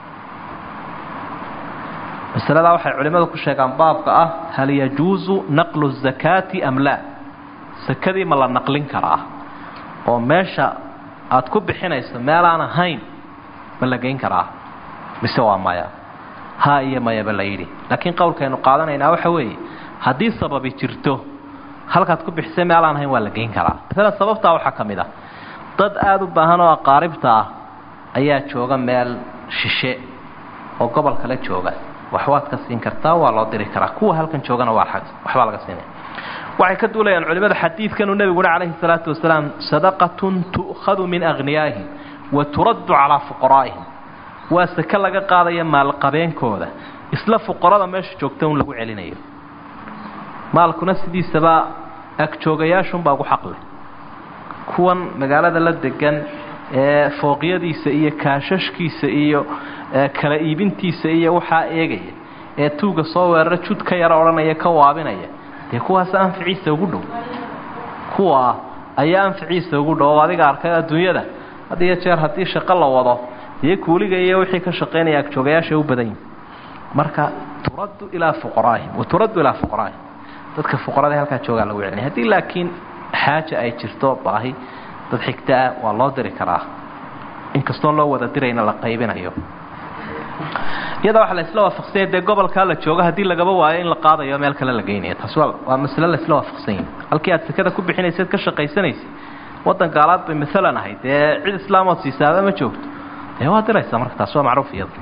masaladaa waxay culimmadu ku sheegaan baabka ah hal yajuusu naqlu zakaati am laa sekadii ma la naqlin karaa oo meesha aada ku bixinayso meelaan ahayn ma la geyn karaa mise waa maya ha iyo mayaba la yidhi laakiin qowlkaynu qaadanaynaa waxa weeye haddii sababi jirto halkaad ku bixisay meel aan ahayn waa la geyn karaa maalan sababtaa waxaa ka mid ah dad aada u baahan oo aqaaribta ah ayaa jooga meel shishe oo gobol kale jooga wax waad ka siin kartaa waa loo diri karaa kuwa halkan joogana waa waxbaa laga siinaya waxay ka duulayaan culimada xadiidkanuu nebiguna calayhi salaatu wasalaam sadaqatun tu'khadu min akhniyaa'ihim wa turaddu calaa fuqaraa'ihim waa seke laga qaadaya maalqabeenkooda isla fuqarada meesha joogta un lagu celinayo maalkuna sidiisaba agjoogayaashunbaa ugu xaqleh kuwan magaalada la degan ee fooqyadiisa iyo kaashashkiisa iyo kala iibintiisa iyo waxaa eegaya ee tuuga soo weerara jud ka yaro odhanaya ka waabinaya dee kuwaas anficiisa ugu dhow kuwa ayaa anficiisa ugu dhow oo adiga arkay adduunyada had iyo jeer haddii shaqo la wado dee kuuliga iyo wixii ka shaqaynaya agjoogayaasha u badan yihin marka turaddu ilaa fuqaraa'ihim wa turaddu ilaa fuqaraa'ihim dadka fuqarada halkaa joogaa lagu celinaya haddii laakiin xaaja ay jirto baahi dad xigtaa waa loo diri karaa inkastoon loo wada dirayna la qaybinayo iyada waxaa la isla waafaqsanya dee gobolkaa la joogo haddii lagaba waayo in la qaadayo meel kale la geynayo taas waa waa masle la isla waafaqsanya halkii aad sekada ku bixinaysaad ka shaqaysanaysay waddan gaalaad bay maalan ahayd dee cid islaamood siisaaba ma joogto dee waa diraysaa marka taas waa macruuf iyada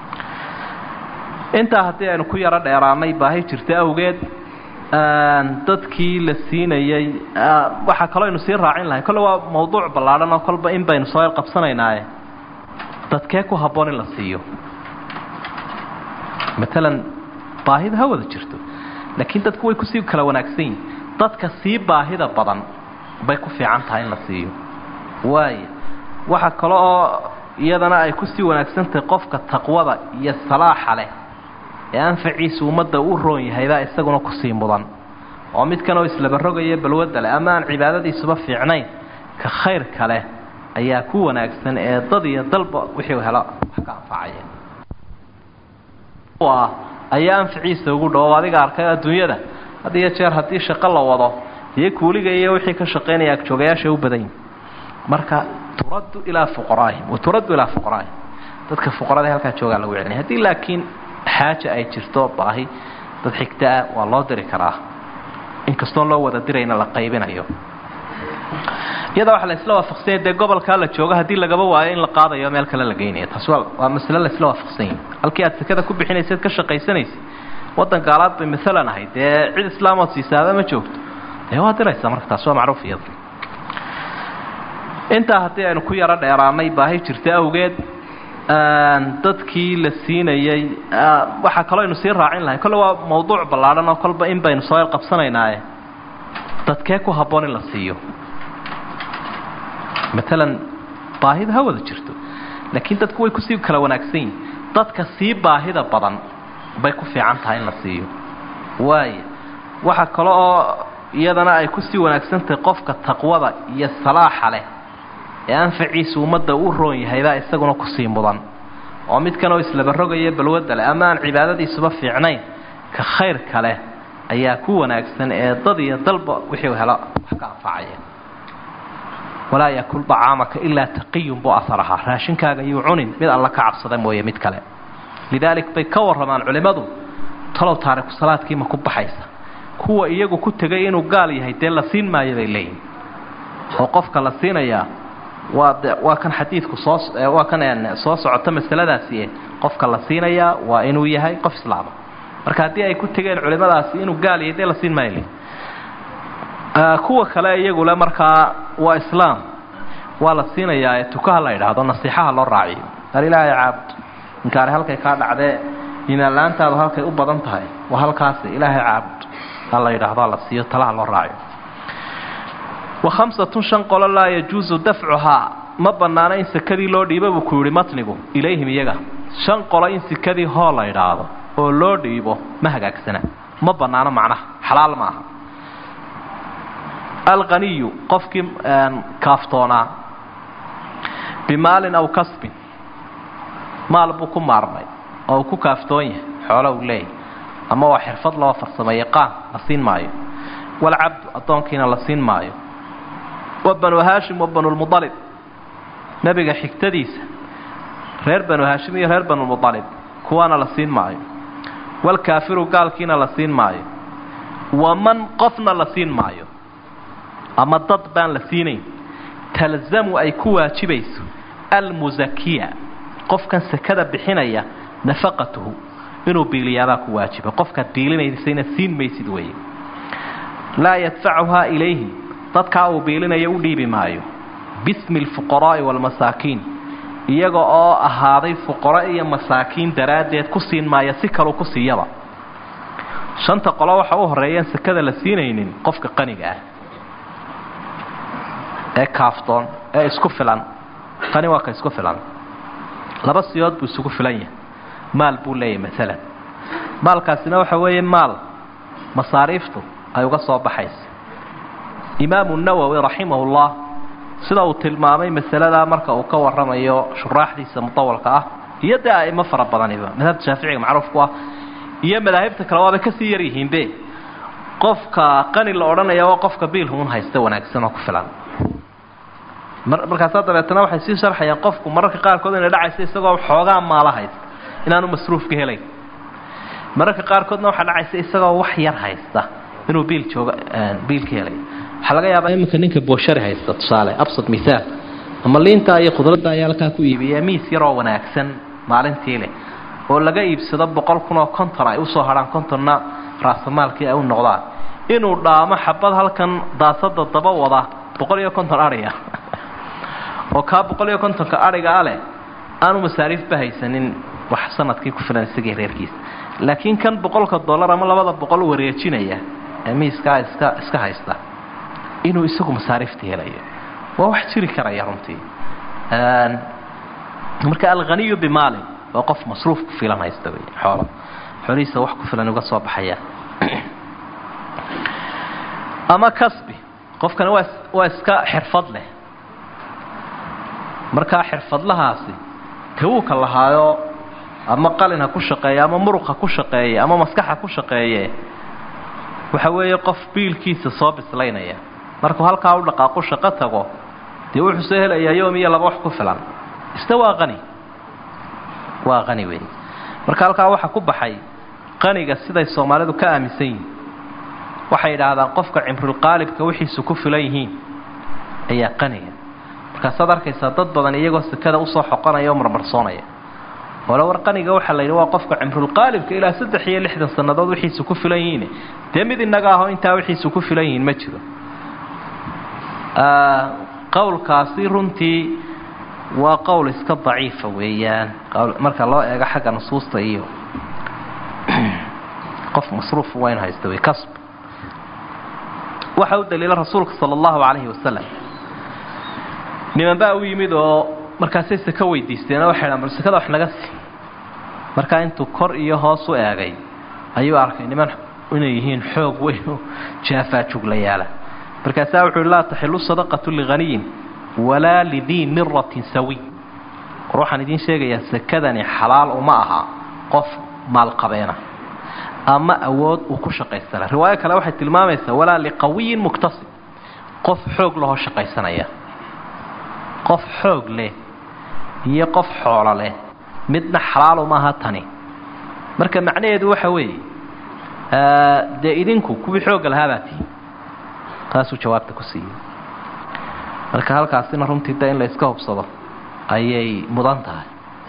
intaa haddii aynu ku yaro dheeraanay baahi jirta awgeed dadkii la siinayey waxaa kaloo aynu sii raacin lahay kolle waa mawduuc ballaadhan oo kolba in baynu soo qabsanaynaaye dadkee ku habboon in la siiyo maalan baahida ha wada jirto laakiin dadku way kusii kala wanaagsan yihin dadka sii baahida badan bay ku fiican tahay in la siiyo waayo waxa kale oo iyadana ay kusii wanaagsantahay qofka taqwada iyo salaaxa leh ee anfaciisa ummadda u roon yahaybaa isaguna kusii mudan oo midkanoo islabarogaya balwadda leh ama aan cibaadadiisuba fiicnayn ka khayrka leh ayaa ku wanaagsan ee dad iyo dalba wixii helo wax ka anfacaya ayaa anficiisa ugu dhow adiga arkay adduunyada had iyo jeer haddii shaqo la wado dee kuuliga iyo wixii ka shaqaynaya agjoogayaasha u badan yihin marka turaddu ilaa fuqaraa'ihim wa turaddu ilaa fuqaraa'ihim dadka fuqarada halkaa joogaa lagu celinaya haddii laakiin xaaja ay jirto baahi dad xigtaa waa loo diri karaa inkastoon loo wada dirayna la qaybinayo iyada waxaa la isla waafaqsanya dee gobolkaa la joogo haddii lagaba waayo in la qaadayo meel kale la geynayo taas waa waa masle la isla waafaqsanya halkii aad sekada ku bixinaysaad ka shaqaysanaysay waddan gaalaad bay maalan ahayd dee cid islaamood siisaaba ma joogto dee waa diraysaa marka taas waa macruuf iyada intaa haddii aynu ku yaro dheeraanay baahi jirta awgeed dadkii la siinayey waxaa kaloo aynu sii raacin lahay kolle waa mawduuc ballaadhan oo kolba in baynu soo qabsanaynaaye dadkee ku habboon in la siiyo maalan baahida ha wada jirto laakiin dadku way kusii kala wanaagsan yihin dadka sii baahida badan bay ku fiican tahay in la siiyo waayo waxa kale oo iyadana ay kusii wanaagsantahay qofka taqwada iyo salaaxa leh ee anfaciisa ummadda u roon yahaybaa isaguna kusii mudan oo midkanoo islabarogaya balwadda leh ama aan cibaadadiisuba fiicnayn ka khayrka leh ayaa ku wanaagsan ee dad iyo dalba wixii helo wax ka anfacaya walaa yakul dacaamaka ilaa taqiyun buu asar ahaa raashinkaaga yuu cunin mid alla ka cabsada mooye mid kale lidaalik bay ka warramaan culimmadu talow taariku salaadkii ma ku baxaysa kuwa iyagu ku tegay inuu gaal yahay dee la siin maayo bay leeyihin oo qofka la siinayaa waa de waa kan xadiidku soo waa kan soo socota masaladaasi qofka la siinayaa waa inuu yahay qof islaama marka haddii ay ku tegeen culimmadaasi inuu gaal yahay dee la siin maayo kuwa kale iyagule markaa waa islaam waa la siinayaa ee tukaha la idhaahdo nasiixaha loo raaciyo ar ilaahay caabud inkaari halkay kaa dhacdee imaanla-aantaadu halkay u badan tahay waa halkaasi ilaahay caabud ha la yidhaahdo la siiyo talaha loo raaciyo wa khamsatun shan qolo laa yajuusu dafcuhaa ma bannaano in sekadii loo dhiibo buu ku yidhi matnigu ilayhim iyaga shan qolo in sekadii hoo la idhaahdo oo loo dhiibo ma hagaagsana ma bannaano macnaha xalaal ma aha alqaniyu qofkii kaaftoonaa bimaalin aw kasbin maal buu ku maarmay oo uu ku kaaftoon yahay xoolo uu leeyahy ama waa xirfad loo farsamo yaqaan la siin maayo walcabdu addoonkiina la siin maayo wa banu haashim wa banulmudalib nebiga xigtadiisa reer banu haashim iyo reer banulmudalib kuwaana la siin maayo walkaafiru gaalkiina la siin maayo waman qofna la siin maayo ama dad baan la siinayn talzamu ay ku waajibayso almusakiya qofkan sakada bixinaya nafaqatuhu inuu biiliyaabaa ku waajiba qofkaad biilinaysayna siin maysid weeye laa yadfacuhaa ilayhim dadkaa uu biilinaya u dhiibi maayo bismi alfuqaraa'i waalmasaakiin iyaga oo ahaaday fuqaro iyo masaakiin daraaddeed ku siin maaya si kaluu ku siiyaba shanta qolo waxa u horreeyaan sakada la siinaynin qofka qaniga ah ee kaaftoon ee isku filan kani waa ka isku filan laba siyood buu isugu filan yahay maal buu leeyahay maalan maalkaasina waxa weeye maal masaariiftu ay uga soo baxaysa imaamu nawowi raximahullah sida uu tilmaamay masaladaa marka uu ka waramayo shuraaxdiisa mudawalka ah iyo dee a'imo fara badaniba madhabta shaaficiga macruufku ah iyo madaahibta kale waabay kasii yar yihiinbe qofka qani la odhanaya waa qofka biilhuun haysta wanaagsan oo ku filan markaasaa dabeetana waxay sii sharxayaan qofku mararka qaarkood inay dhacaysa isagoo xoogaa maala haysta inaanu masruufka helayn mararka qaarkoodna waxaa dhacaysa isagoo wax yar haysta inuu biil jooga biilka helay waxaa laga yaabaa iminka ninka booshari haysta tusaale absad mihaal ama liinta iyo khudradda ayaa halkaa ku iibiya miis yaroo wanaagsan maalintii leh oo laga iibsado boqol kun oo konton ay usoo hadhaan kontonna raasamaalkii ay u noqdaan inuu dhaamo xabad halkan daasada daba wada boqol iyo konton adhiga oo kaa boqol iyo kontonka adhiga a leh aanu masaariifba haysanin wax sanadkii ku filan isagii reerkiisa laakiin kan boqolka dollar ama labada boqol wareejinaya ee miiskaa iska iska haysta inuu isagu masaariifta helayo waa wax jiri karaya runtii marka alghaniyu bimaalin waa qof masruuf ku filan haysta wey xoolo xoolihiisa wax ku filan uga soo baxaya ama kasbi qofkani waa waa iska xirfad leh markaa xirfadlahaasi tawuuka lahaayo ama qalin ha ku shaqeeye ama muruq ha ku shaqeeye ama maskax ha ku shaqeeye waxa weeye qof biilkiisa soo bislaynaya markuu halkaa u dhaqaaqu shaqo tago dee wuxuu soo helayaa yoom iyo laba wax ku filan isna waa qani waa qani wey marka halkaa waxaa ku baxay qaniga siday soomaalidu ka aaminsan yihiin waxay idhaahdaan qofka cimrulqaalibka wixiisu ku filan yihiin ayaa qaniga markaasaad arkaysaa dad badan iyagoo sekada usoo xoqonaya oo marmarsoonaya ole war qaniga waxaa la yidhi waa qofka cimrulqaalibka ilaa saddex iyo lixdan sannadood wixiisu ku filan yihiin dee mid inaga aho intaa wixiisu ku filan yihiin ma jiro qowlkaasi runtii waa qowl iska daciifa weeyaan marka loo eego xagga nusuusta iyo qof masruuf waa inu haysta wey kasb waxa u daliila rasuulka sala allahu calayhi wasalam niman baa u yimid oo markaasay seko weydiisteen oo waxay dhahan bal sekada wax naga sii markaa intuu kor iyo hoos u eegay ayuu arkay niman inay yihiin xoog weyn oo jaafaa juglayaala markaasaa wuxuu hi laa taxilu sadaqatu lighaniyin walaa lidii miratin sawiy war waxaan idiin sheegayaa sekadani xalaal uma aha qof maalqabeena ama awood uu ku shaqaystana riwaayo kale waxay tilmaamaysaa walaa liqawiyin muktasib qof xoog lahoo shaqaysanaya qof xoog leh iyo qof xoolo leh midna xalaal uma aha tani marka macnaheedu waxa weeye dee idinku kuwii xoogga lahaabaa tihi taasuu jawaabta ku siiyey marka halkaasina runtii de in la iska hubsado ayay mudan tahay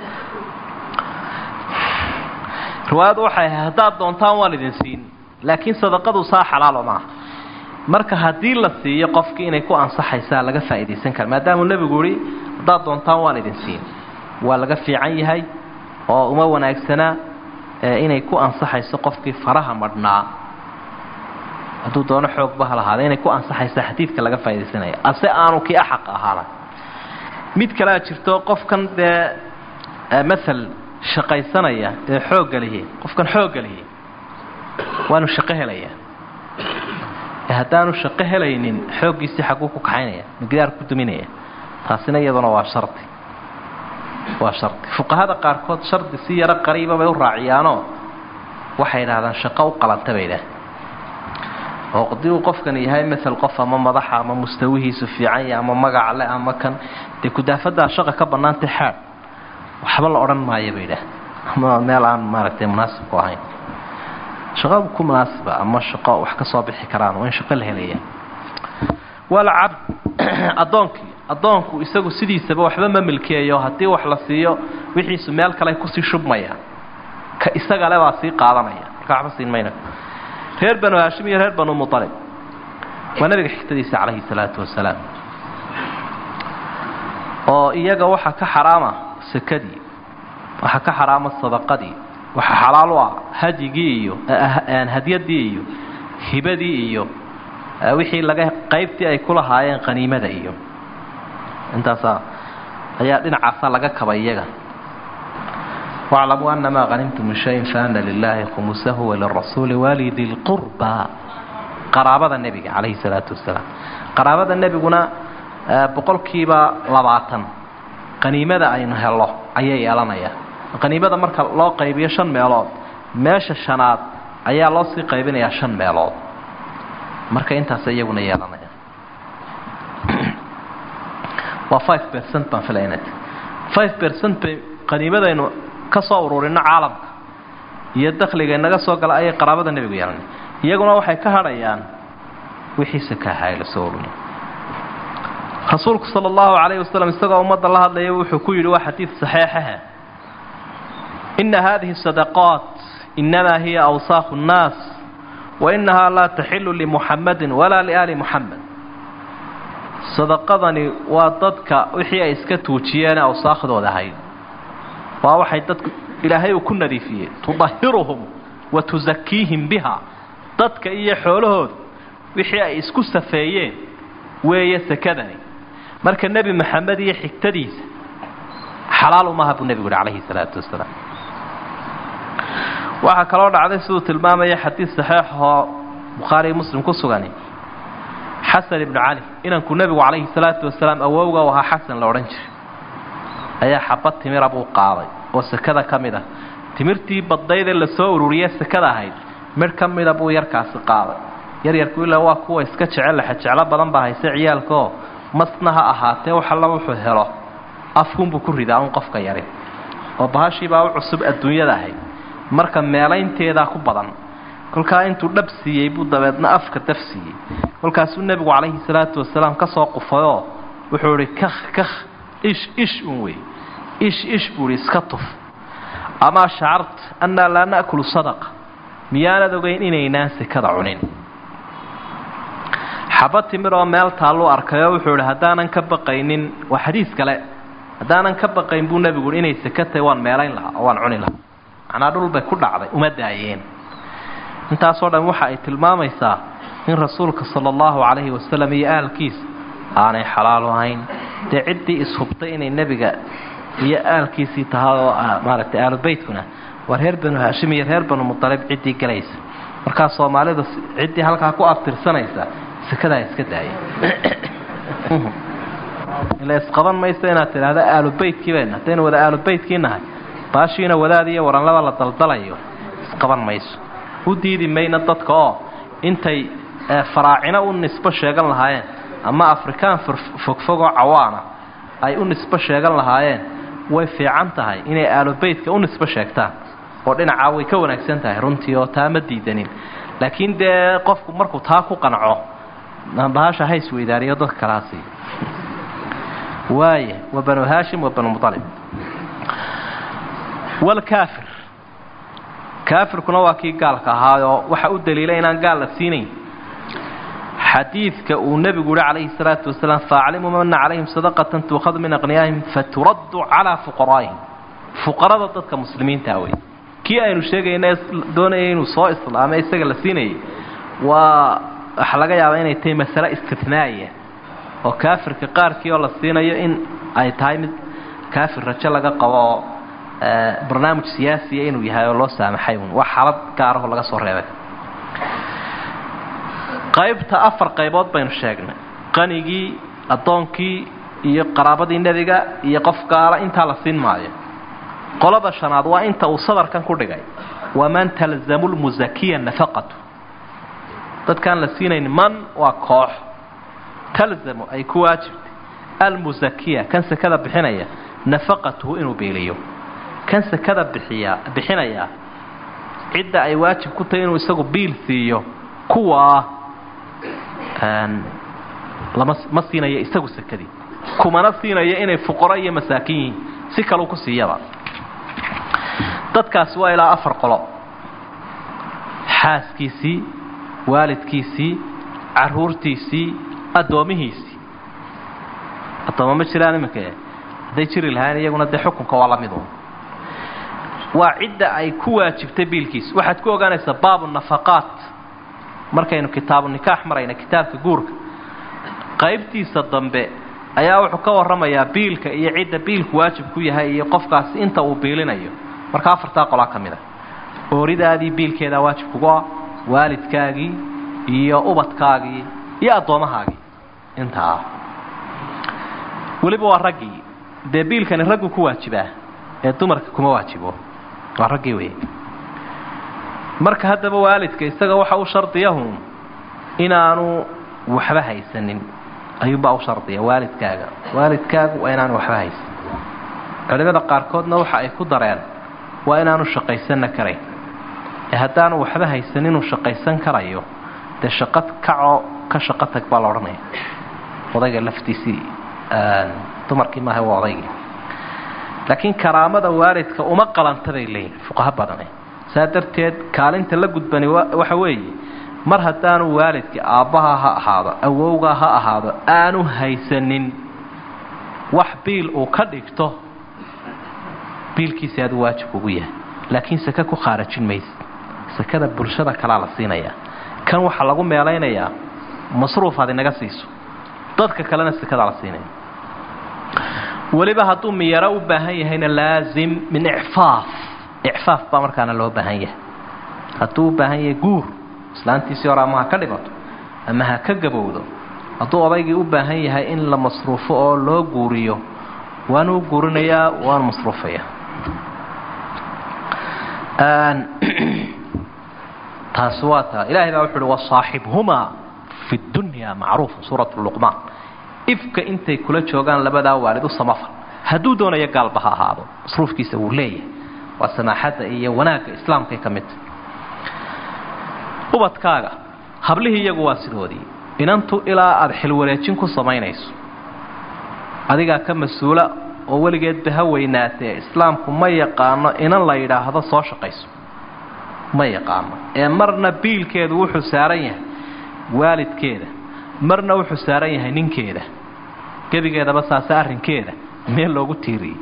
riwaayaddu waxay ahay haddaad doontaan waan idin siin laakiin sadaqadu saa xalaalo maaha marka haddii la siiyo qofkii inay ku ansaxaysaa laga faa'iidaysan kara maadaamuu nebigu yihi haddaad doontaan waan idin siin waa laga fiican yahay oo uma wanaagsanaa inay ku ansaxayso qofkii faraha madhnaa hadduu doono xoogba ha lahaada inay ku ansaxaysa xadiidka laga faaidaysanaya ase aanu kii axaq ahaana mid kalea jirto qofkan dee maal shaqaysanaya ee xoogga lihi qofkan xoogga lihi waanu shaqo helayaa haddaanu shaqo helaynin xooggiisii xagguu ku kaxaynaya magidaar ku duminaya taasina iyaduna waa shardi waa shardi fuqahada qaarkood shardi si yaro qariiba bay u raaciyaanoo waxay idhahdaan shaqo u qalanta bay idhaah oo haddii uu qofkan yahay maal qof ama madaxa ama mustawihiisu fiican yahay ama magac le ama kan dee kudaafadaa shaqa ka bannaantay xaad waxba la odhan maayo bay idhaah ama meel aan maaragtay munaasibku ahayn shaqo ku munaasiba ama shaqo wax ka soo bixi karaan waa in shaqo la helaya walcabd addoonkii addoonku isagu sidiisaba waxba ma milkeeyo haddii wax la siiyo wixiisu meel kale kusii shubmaya ka isagale baa sii qaadanaya marka waxba siin mayna reer banu haashim iyo reer banu mualib waa nabiga xigtadiisa calayhi salaatu wasalaam oo iyaga waxaa ka xaraama sakadii waxaa ka xaraama sadaqadii waxaa xalaal u ah hadyigii iyo hadyadii iyo hibadii iyo wixii laga qaybtii ay ku lahaayeen qaniimada iyo intaasaa ayaa dhinacaasa laga kabay iyaga waclamuu anamaa hanimtum min shayin faana lilaahi khumusahu walirasuuli walidi lqurba qaraabada nebiga calayhi salaatu wasalaam qaraabada nebiguna boqolkiiba labaatan qaniimada aynu helo ayay yeelanayaan qaniimada marka loo qaybiyo shan meelood meesha shanaad ayaa loo sii qaybinayaa shan meelood marka intaas iyaguna yeelanaya waa five percent baan filayna five percent bay qaniimadaynu ka soo ururino caalamka iyo dakhliga inaga soo gala ayay qaraabada nebigu yeelanay iyaguna waxay ka hadhayaan wixiise ka ahaa la soo ururiy rasuulku sala allahu calayhi wasalam isagoo ummadda la hadlaya wuxuu ku yidhi waa xadiid saxiixaha ina hadihi sadaqaat inamaa hiya awsaaqu nnaas wa inahaa laa taxilu limuxamadin walaa liaali muxamed sadaqadani waa dadka wixii ay iska tuujiyeene awsaakhdooda ahayd waa waxay dadku ilaahay uu ku nadiifiyey tudahiruhum wa tusakiihim biha dadka iyo xoolahooda wixii ay isku safeeyeen weeye sakadani marka nebi maxamed iyo xigtadiisa xalaal umaha buu nebigu yihi calayhi salaatu wasalaam waxaa kaloo dhacday siduu tilmaamaya xadiid saxiix oo bukhaariiyo muslim ku sugani xasan ibnu cali inanku nebigu calayhi salaatu wasalaam awowga u ahaa xasan la odhan jiray ayaa xabad timira buu qaaday oo sakada ka mid ah timirtii baddaydee lasoo ururiye sakada ahayd midh ka mida buu yarkaasi qaaday yaryarku ilaa waa kuwa iska jecel laxa jeclo badan baa hayse ciyaalkaoo masna ha ahaatee wax alla wuxuu helo afkunbuu ku ridaa un qofka yari oo bahashiibaa u cusub adduunyada ahayd marka meelaynteedaa ku badan kolkaa intuu dhab siiyey buu dabeedna afka daf siiyey kolkaasuu nebigu calayhi salaatu wasalaam ka soo qufayoo wuxuu idhi kakh kakh ish ish un wey ish ish buu idhi iska tuf amaa shacart annaa laa na'kulu sadaqa miyaanad ogeyn inaynaan sekada cunin xabad timir oo meel taalluu arkayoo wuxuu idhi haddaanan ka baqaynin waa xadiis kale haddaanan ka baqayn buu nebigu ihi inay seka tahay waan meelayn lahaa oo waan cuni lahaa macnaa dhul bay ku dhacday uma daayeen intaasoo dhan waxa ay tilmaamaysaa in rasuulka sala allahu calayhi wasalam iyo aalkiisa aanay xalaal ahayn dee ciddii ishubtay inay nebiga iyo aalkiisii tahay oo maaragtay aalubeytkuna waa reer banu haashim iyo reer banu mutalib ciddii galaysa markaa soomaalida ciddii halkaa ku abtirsanaysa sekadaa iska daaya ila isqaban mayso inaad tidhaahdo aalubeytkii bayna haddaynu wada aalubeytkii nahay baashiina wadaad iyo waranlada la daldalayo isqaban mayso u diidi mayna dadka oo intay faraacino u nisbo sheegan lahaayeen ama afrikaan fogfogoo cawaana ay u nisbo sheegan lahaayeen way fiican tahay inay aalubeytka u nisbo sheegtaan oo dhinacaa way ka wanaagsan tahay runtii oo taa ma diidanin laakiin dee qofku markuu taa ku qanco bahasha ha isweydaariyo dadka kalaasi waaya wa banu haashim wa banu mualib walkaafir kaafirkuna waa kii gaalka ahaayoo waxa u daliilay inaan gaal la siinayn xadiidka uu nebigu yihi calayhi salaatu wasalaam faaclimuu mana calayhim sadaqatan tuukhadu min aqniyaahim faturaddu calaa fuqaraa'ihim fuqarada dadka muslimiintaa wey kii aynu sheegayna doonayay inuu soo islaamay isaga la siinayay waa waxa laga yaabaa inay tahay masale istinaaiya oo kaafirka qaarkii oo la siinayo in ay tahay mid kaafir rajo laga qabo oo barnaamij siyaasiya inuu yahay oo loo saamaxay un waa xaalad gaaraho laga soo reebay qaybta afar qaybood baynu sheegnay qanigii addoonkii iyo qaraabadii nebiga iyo qof gaala intaa la siin maayo qolada shanaad waa inta uu sadarkan ku dhigay waman talzamu lmusakiya nafaqatu dadkaan la siinayn man waa koox talzamu ay ku waajibtay almusakiya kan sekada bixinaya nafaqatuhu inuu beeliyo kan sekada bixiya bixinaya cidda ay waajib ku tahay inuu isagu biil siiyo kuwaa lama ma siinayo isagu sekadii kumana siinayo inay fuqaro iyo masaakin yihiin si kaleu ku siiyaba dadkaasi waa ilaa afar qolo xaaskiisii waalidkiisii caruurtiisii addoomihiisii addooma ma jiraan iminka hadday jiri lahayn iyaguna dee xukunka waa la mid un waa cidda ay ku waajibtay biilkiisa waxaad ku ogaanaysaa baabu nafaqaat markaynu kitaabu nikaax marayna kitaabka guurka qaybtiisa dambe ayaa wuxuu ka warramayaa biilka iyo cidda biilku waajib ku yahay iyo qofkaasi inta uu biilinayo marka afartaa qolaa ka mid a ooridaadii biilkeedaa waajib kugu ah waalidkaagii iyo ubadkaagii iyo addoomahaagii intaa weliba waa raggii dee biilkani raggu ku waajibaa ee dumarka kuma waajibo waa raggii wey marka haddaba waalidka isaga waxa u shardiyahun inaanu waxba haysanin ayuunbaa u shardiya waalidkaaga waalidkaagu waa inaanu waxba haysan culimada qaarkoodna waxa ay ku dareen waa inaanu shaqaysanna karayn ee haddaanu waxba haysan inuu shaqaysan karayo dee shaqo kacoo ka shaqo tag baa la odhanaya odayga laftiisii dumarkii maaha waa odaygii laakiin karaamada waalidka uma qalanta bay leeyihin fuqaho badane saa darteed kaalinta la gudbani waxa weeye mar haddaanu waalidkii aabbaha ha ahaado awowga ha ahaado aanu haysanin wax biil uu ka dhigto biilkiisi aadu waajib ugu yahay laakiin sake ku khaarajin mayse sakada bulshada kalaa la siinayaa kan waxaa lagu meelaynayaa masruuf aad inaga siiso dadka kalena sakadaa la siinaya weliba hadduu miyaro u baahan yahayna laazim min icfaaf icfaaf baa markaana loo baahan yahay hadduu u baahan yahay guur islaantiisii hore ama ha ka dhimato ama ha ka gabowdo hadduu odaygii u baahan yahay in la masruufo oo loo guuriyo waanu u guurinayaa waanu masruufayaa taasi waa taa ilaahay baa wuxu uhi wasaaxibhumaa fi dunya macruufa suurat luqmaan ifka intay kula joogaan labadaa waalid u samafal hadduu doonayo gaalba ha ahaado masruufkiisa wuu leeyahay waa samaaxadda iyo wanaagga islaamkay ka mid tahy ubadkaaga hablihii iyagu waa sidoodii inantu ilaa aada xilwareejin ku samaynayso adigaa ka mas-uula oo weligeedba ha weynaatee islaamku ma yaqaano inan la yidhaahdo soo shaqayso ma yaqaano ee marna biilkeedu wuxuu saaran yahay waalidkeeda marna wuxuu saaran yahay ninkeeda gebigeedaba saase arrinkeeda meel loogu tiiriyey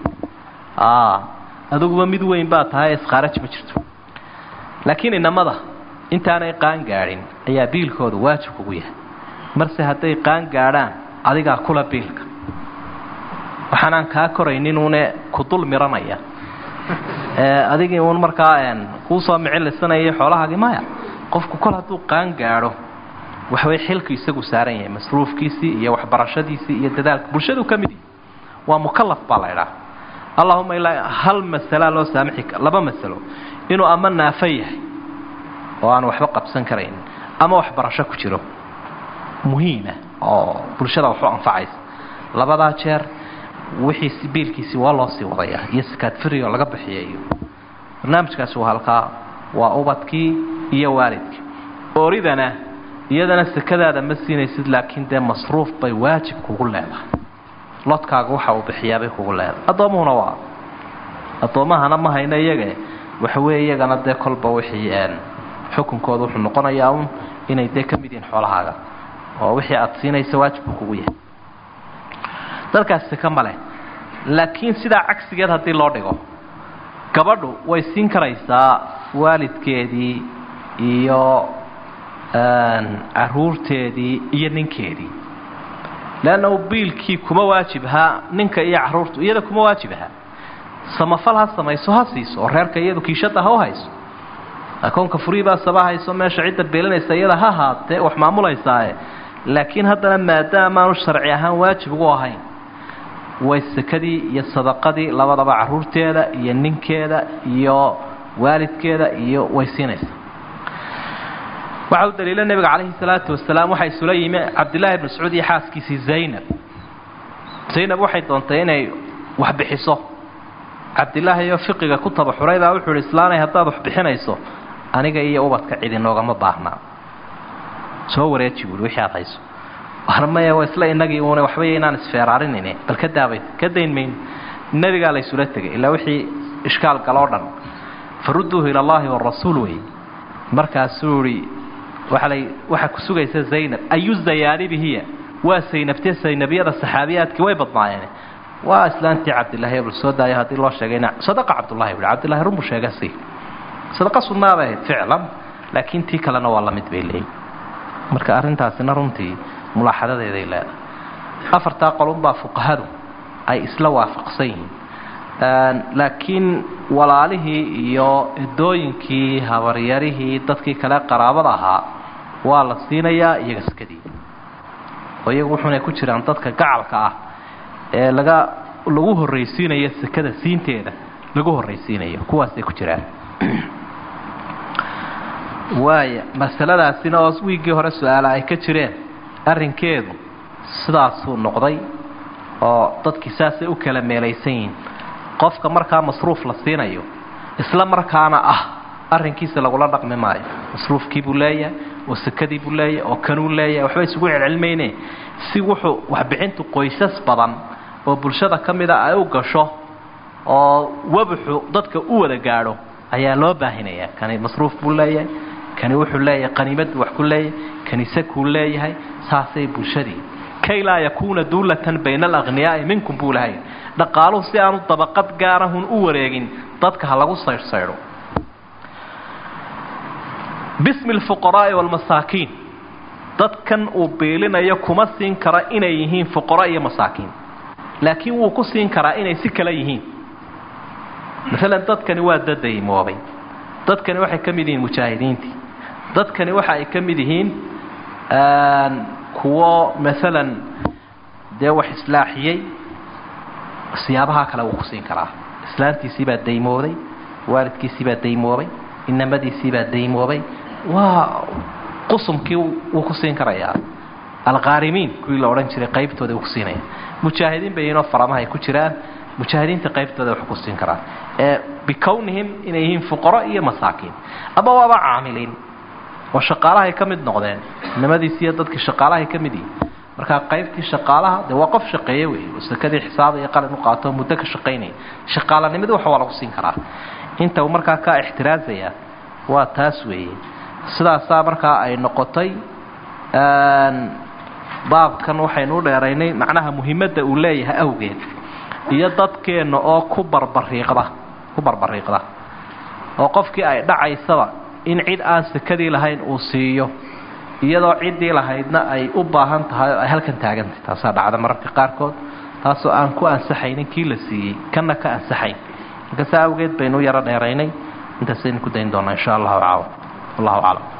adiguba mid weyn baa tahay iskhaaraj ma jirto laakiin inamada intaanay qaan gaadhin ayaa biilkooda waajib kugu yahay marse hadday qaan gaadhaan adigaa kula biilka waxaanaan kaa korayninuune ku dul miranaya adigii uun markaa kuusoo micilisanayay xoolahaagii maya qofku kol hadduu qaan gaadho waxway xilku isagu saaran yahay masruufkiisii iyo waxbarashadiisii iyo dadaalka bulshadu ka mid yahay waa mukalaf baa la idhaha allahuma ilaa hal masalaa loo saamixi laba masalo inuu ama naafo yahay oo aan waxba qabsan karayn ama waxbarasho ku jiro muhiima oo bulshada waxu anfacaysa labadaa jeer wixiisi biilkiisi waa loo sii wadayaa iyo sakaadfiri oo laga bixiya iyo barnaamijkaasi waa halkaa waa ubadkii iyo waalidkii ooridana iyadana sakadaada ma siinaysid laakiin dee masruuf bay waajib kugu leedahay lodkaaga waxa uu bixiyaabay kugu leedahay addoomuhuna waa addoommahana ma hayno iyaga waxa weeye iyagana dee kolba wixii xukunkooda wuxuu noqonayaa un inay dee ka mid yihiin xoolahaaga oo wixii aada siinaysa waajibku kugu yahay dalkaas saka ma leh laakiin sidaa cagsigeed haddii loo dhigo gabadhu way siin karaysaa waalidkeedii iyo caruurteedii iyo ninkeedii leanna biilkii kuma waajib ahaa ninka iyo caruurtu iyada kuma waajib ahaa samafal ha samayso ha siiso oo reerka iyadu kiishada ha u hayso akoonka furiibaa saba hayso meesha cidda beelinaysa iyada ha haatee wax maamulaysaaye laakiin haddana maadaamaanu sharci ahaan waajib ugu ahayn way sakadii iyo sadaqadii labadaba caruurteeda iyo ninkeeda iyo waalidkeeda iyo way siinaysaa waxa u daliila nebiga calayhi salaatu wasalaam waxaa isula yimi cabdillaahi bn mascuud iyo xaaskiisii zaynab zaynab waxay doontay inay wax bixiso cabdilaahi iyo fiqiga ku tabaxuraybaa wuxuu ihi islaanay haddaad wax bixinayso aniga iyo ubadka cid inoogama baahnaa soo wareeji buui wixii aad hayso waana maya waa isla inagii uuna waxbay inaan isfeeraarinayne bal ka daabay ka dayn mayno nebigaa la ysula tegay ilaa wixii ishkaal galoo dhan farudduuhu ila allahi warasuul wey markaasuu ihi waala waxaa ku sugaysa zaynab ayu zayaanibi hiya waa saynabtee saynabyada saxaabiyaadkii way badnaayeen waa islaantii cabdillaahi bal soo daayo haddii loo sheegayna sadaqa cabdullahi buhi cabdillahi runbuu sheega si sadaqa sunnaa bay ahayd ficlan laakiin tii kalena waa la mid bay leeyihin marka arrintaasina runtii mulaaxadadeeday leedahay afartaa qolunbaa fuqahadu ay isla waafaqsan yihiin laakiin walaalihii iyo edooyinkii habaryarihii dadkii kale qaraabada ahaa waa la siinayaa iyaga sekadii oo iyagu wuxuunay ku jiraan dadka gacalka ah ee laga lagu horraysiinayo sekada siinteeda lagu horraysiinayo kuwaasay ku jiraan waaya masaladaasina oo wiiggii hore su-aala ay ka jireen arrinkeedu sidaasuu noqday oo dadkii saasay u kala meelaysan yihiin qofka markaa masruuf la siinayo isla markaana ah arrinkiisa lagula dhaqmi maayo masruufkii buu leeyahay oo sekadii buu leeyahay oo kanuu leeyahay waxba isugu celcelmayne si wuxuu waxbixintu qoysas badan oo bulshada ka mida ay u gasho oo wabuxu dadka u wada gaadho ayaa loo baahinayaa kani masruuf buu leeyahay kani wuxuu leeyahay qaniimad buu wax ku leeyahay kani sakuu leeyahay saasay bulshadii kay laa yakuuna duulatan bayna alaqhniyaa'i minkum buu lahay dhaqaaluhu si aanu dabaqad gaarahun u wareegin dadka ha lagu saydhsaydho bismi alfuqaraa'i waalmasaakiin dadkan uu biilinayo kuma siin kara inay yihiin fuqara iyo masaakiin laakiin wuu ku siin karaa inay si kale yihiin maalan dadkani waa dad daymoobay dadkani waxay ka mid yihiin mujaahidiintii dadkani waxa ay ka mid yihiin kuwo maalan dee wax islaaxiyey siyaabaha kale wuu ku siin karaa islaantiisiibaa daymooday waalidkiisiibaa daymoobay inamadiisiibaa daymoobay waa qusumkii wuu ku siin karayaa alqaarimiin kuwii la odhan jiray qaybtooda wuu ku siinaya mujaahidiin bay yihiinoo faramaha ay ku jiraan mujaahidiinta qaybtooda wax ku siin karaan ee bikownihim inay yihiin fuqaro iyo masaakiin ama waaba caamiliin oo shaqaalahay ka mid noqdeen inamadiisi iyo dadkii shaqaalahay ka mid yihiin markaa qaybtii shaqaalaha dee waa qof shaqeeye wey oo sakadii xisaaba iyo qalin u qaato muddo ka shaqaynaya shaqaalanimada wax waa lagu siin karaa inta uu markaa ka ixtiraazaya waa taas weeye sidaasaa markaa ay noqotay baabkan waxaynu u dheeraynay macnaha muhimadda uu leeyahay awgeed iyo dadkeenna oo ku barbariiqda ku barbariiqda oo qofkii ay dhacaysaba in cid aan sakadii lahayn uu siiyo iyadoo ciddii lahaydna ay u baahan tahay oo ay halkan taagantahay taasaa dhacda mararka qaarkood taasoo aan ku ansaxaynin kii la siiyey kana ka ansaxayn marka saa awgeed baynu u yaro dheeraynay intaasaynu ku dayn doonaa insha allahu caawa wallahu aclam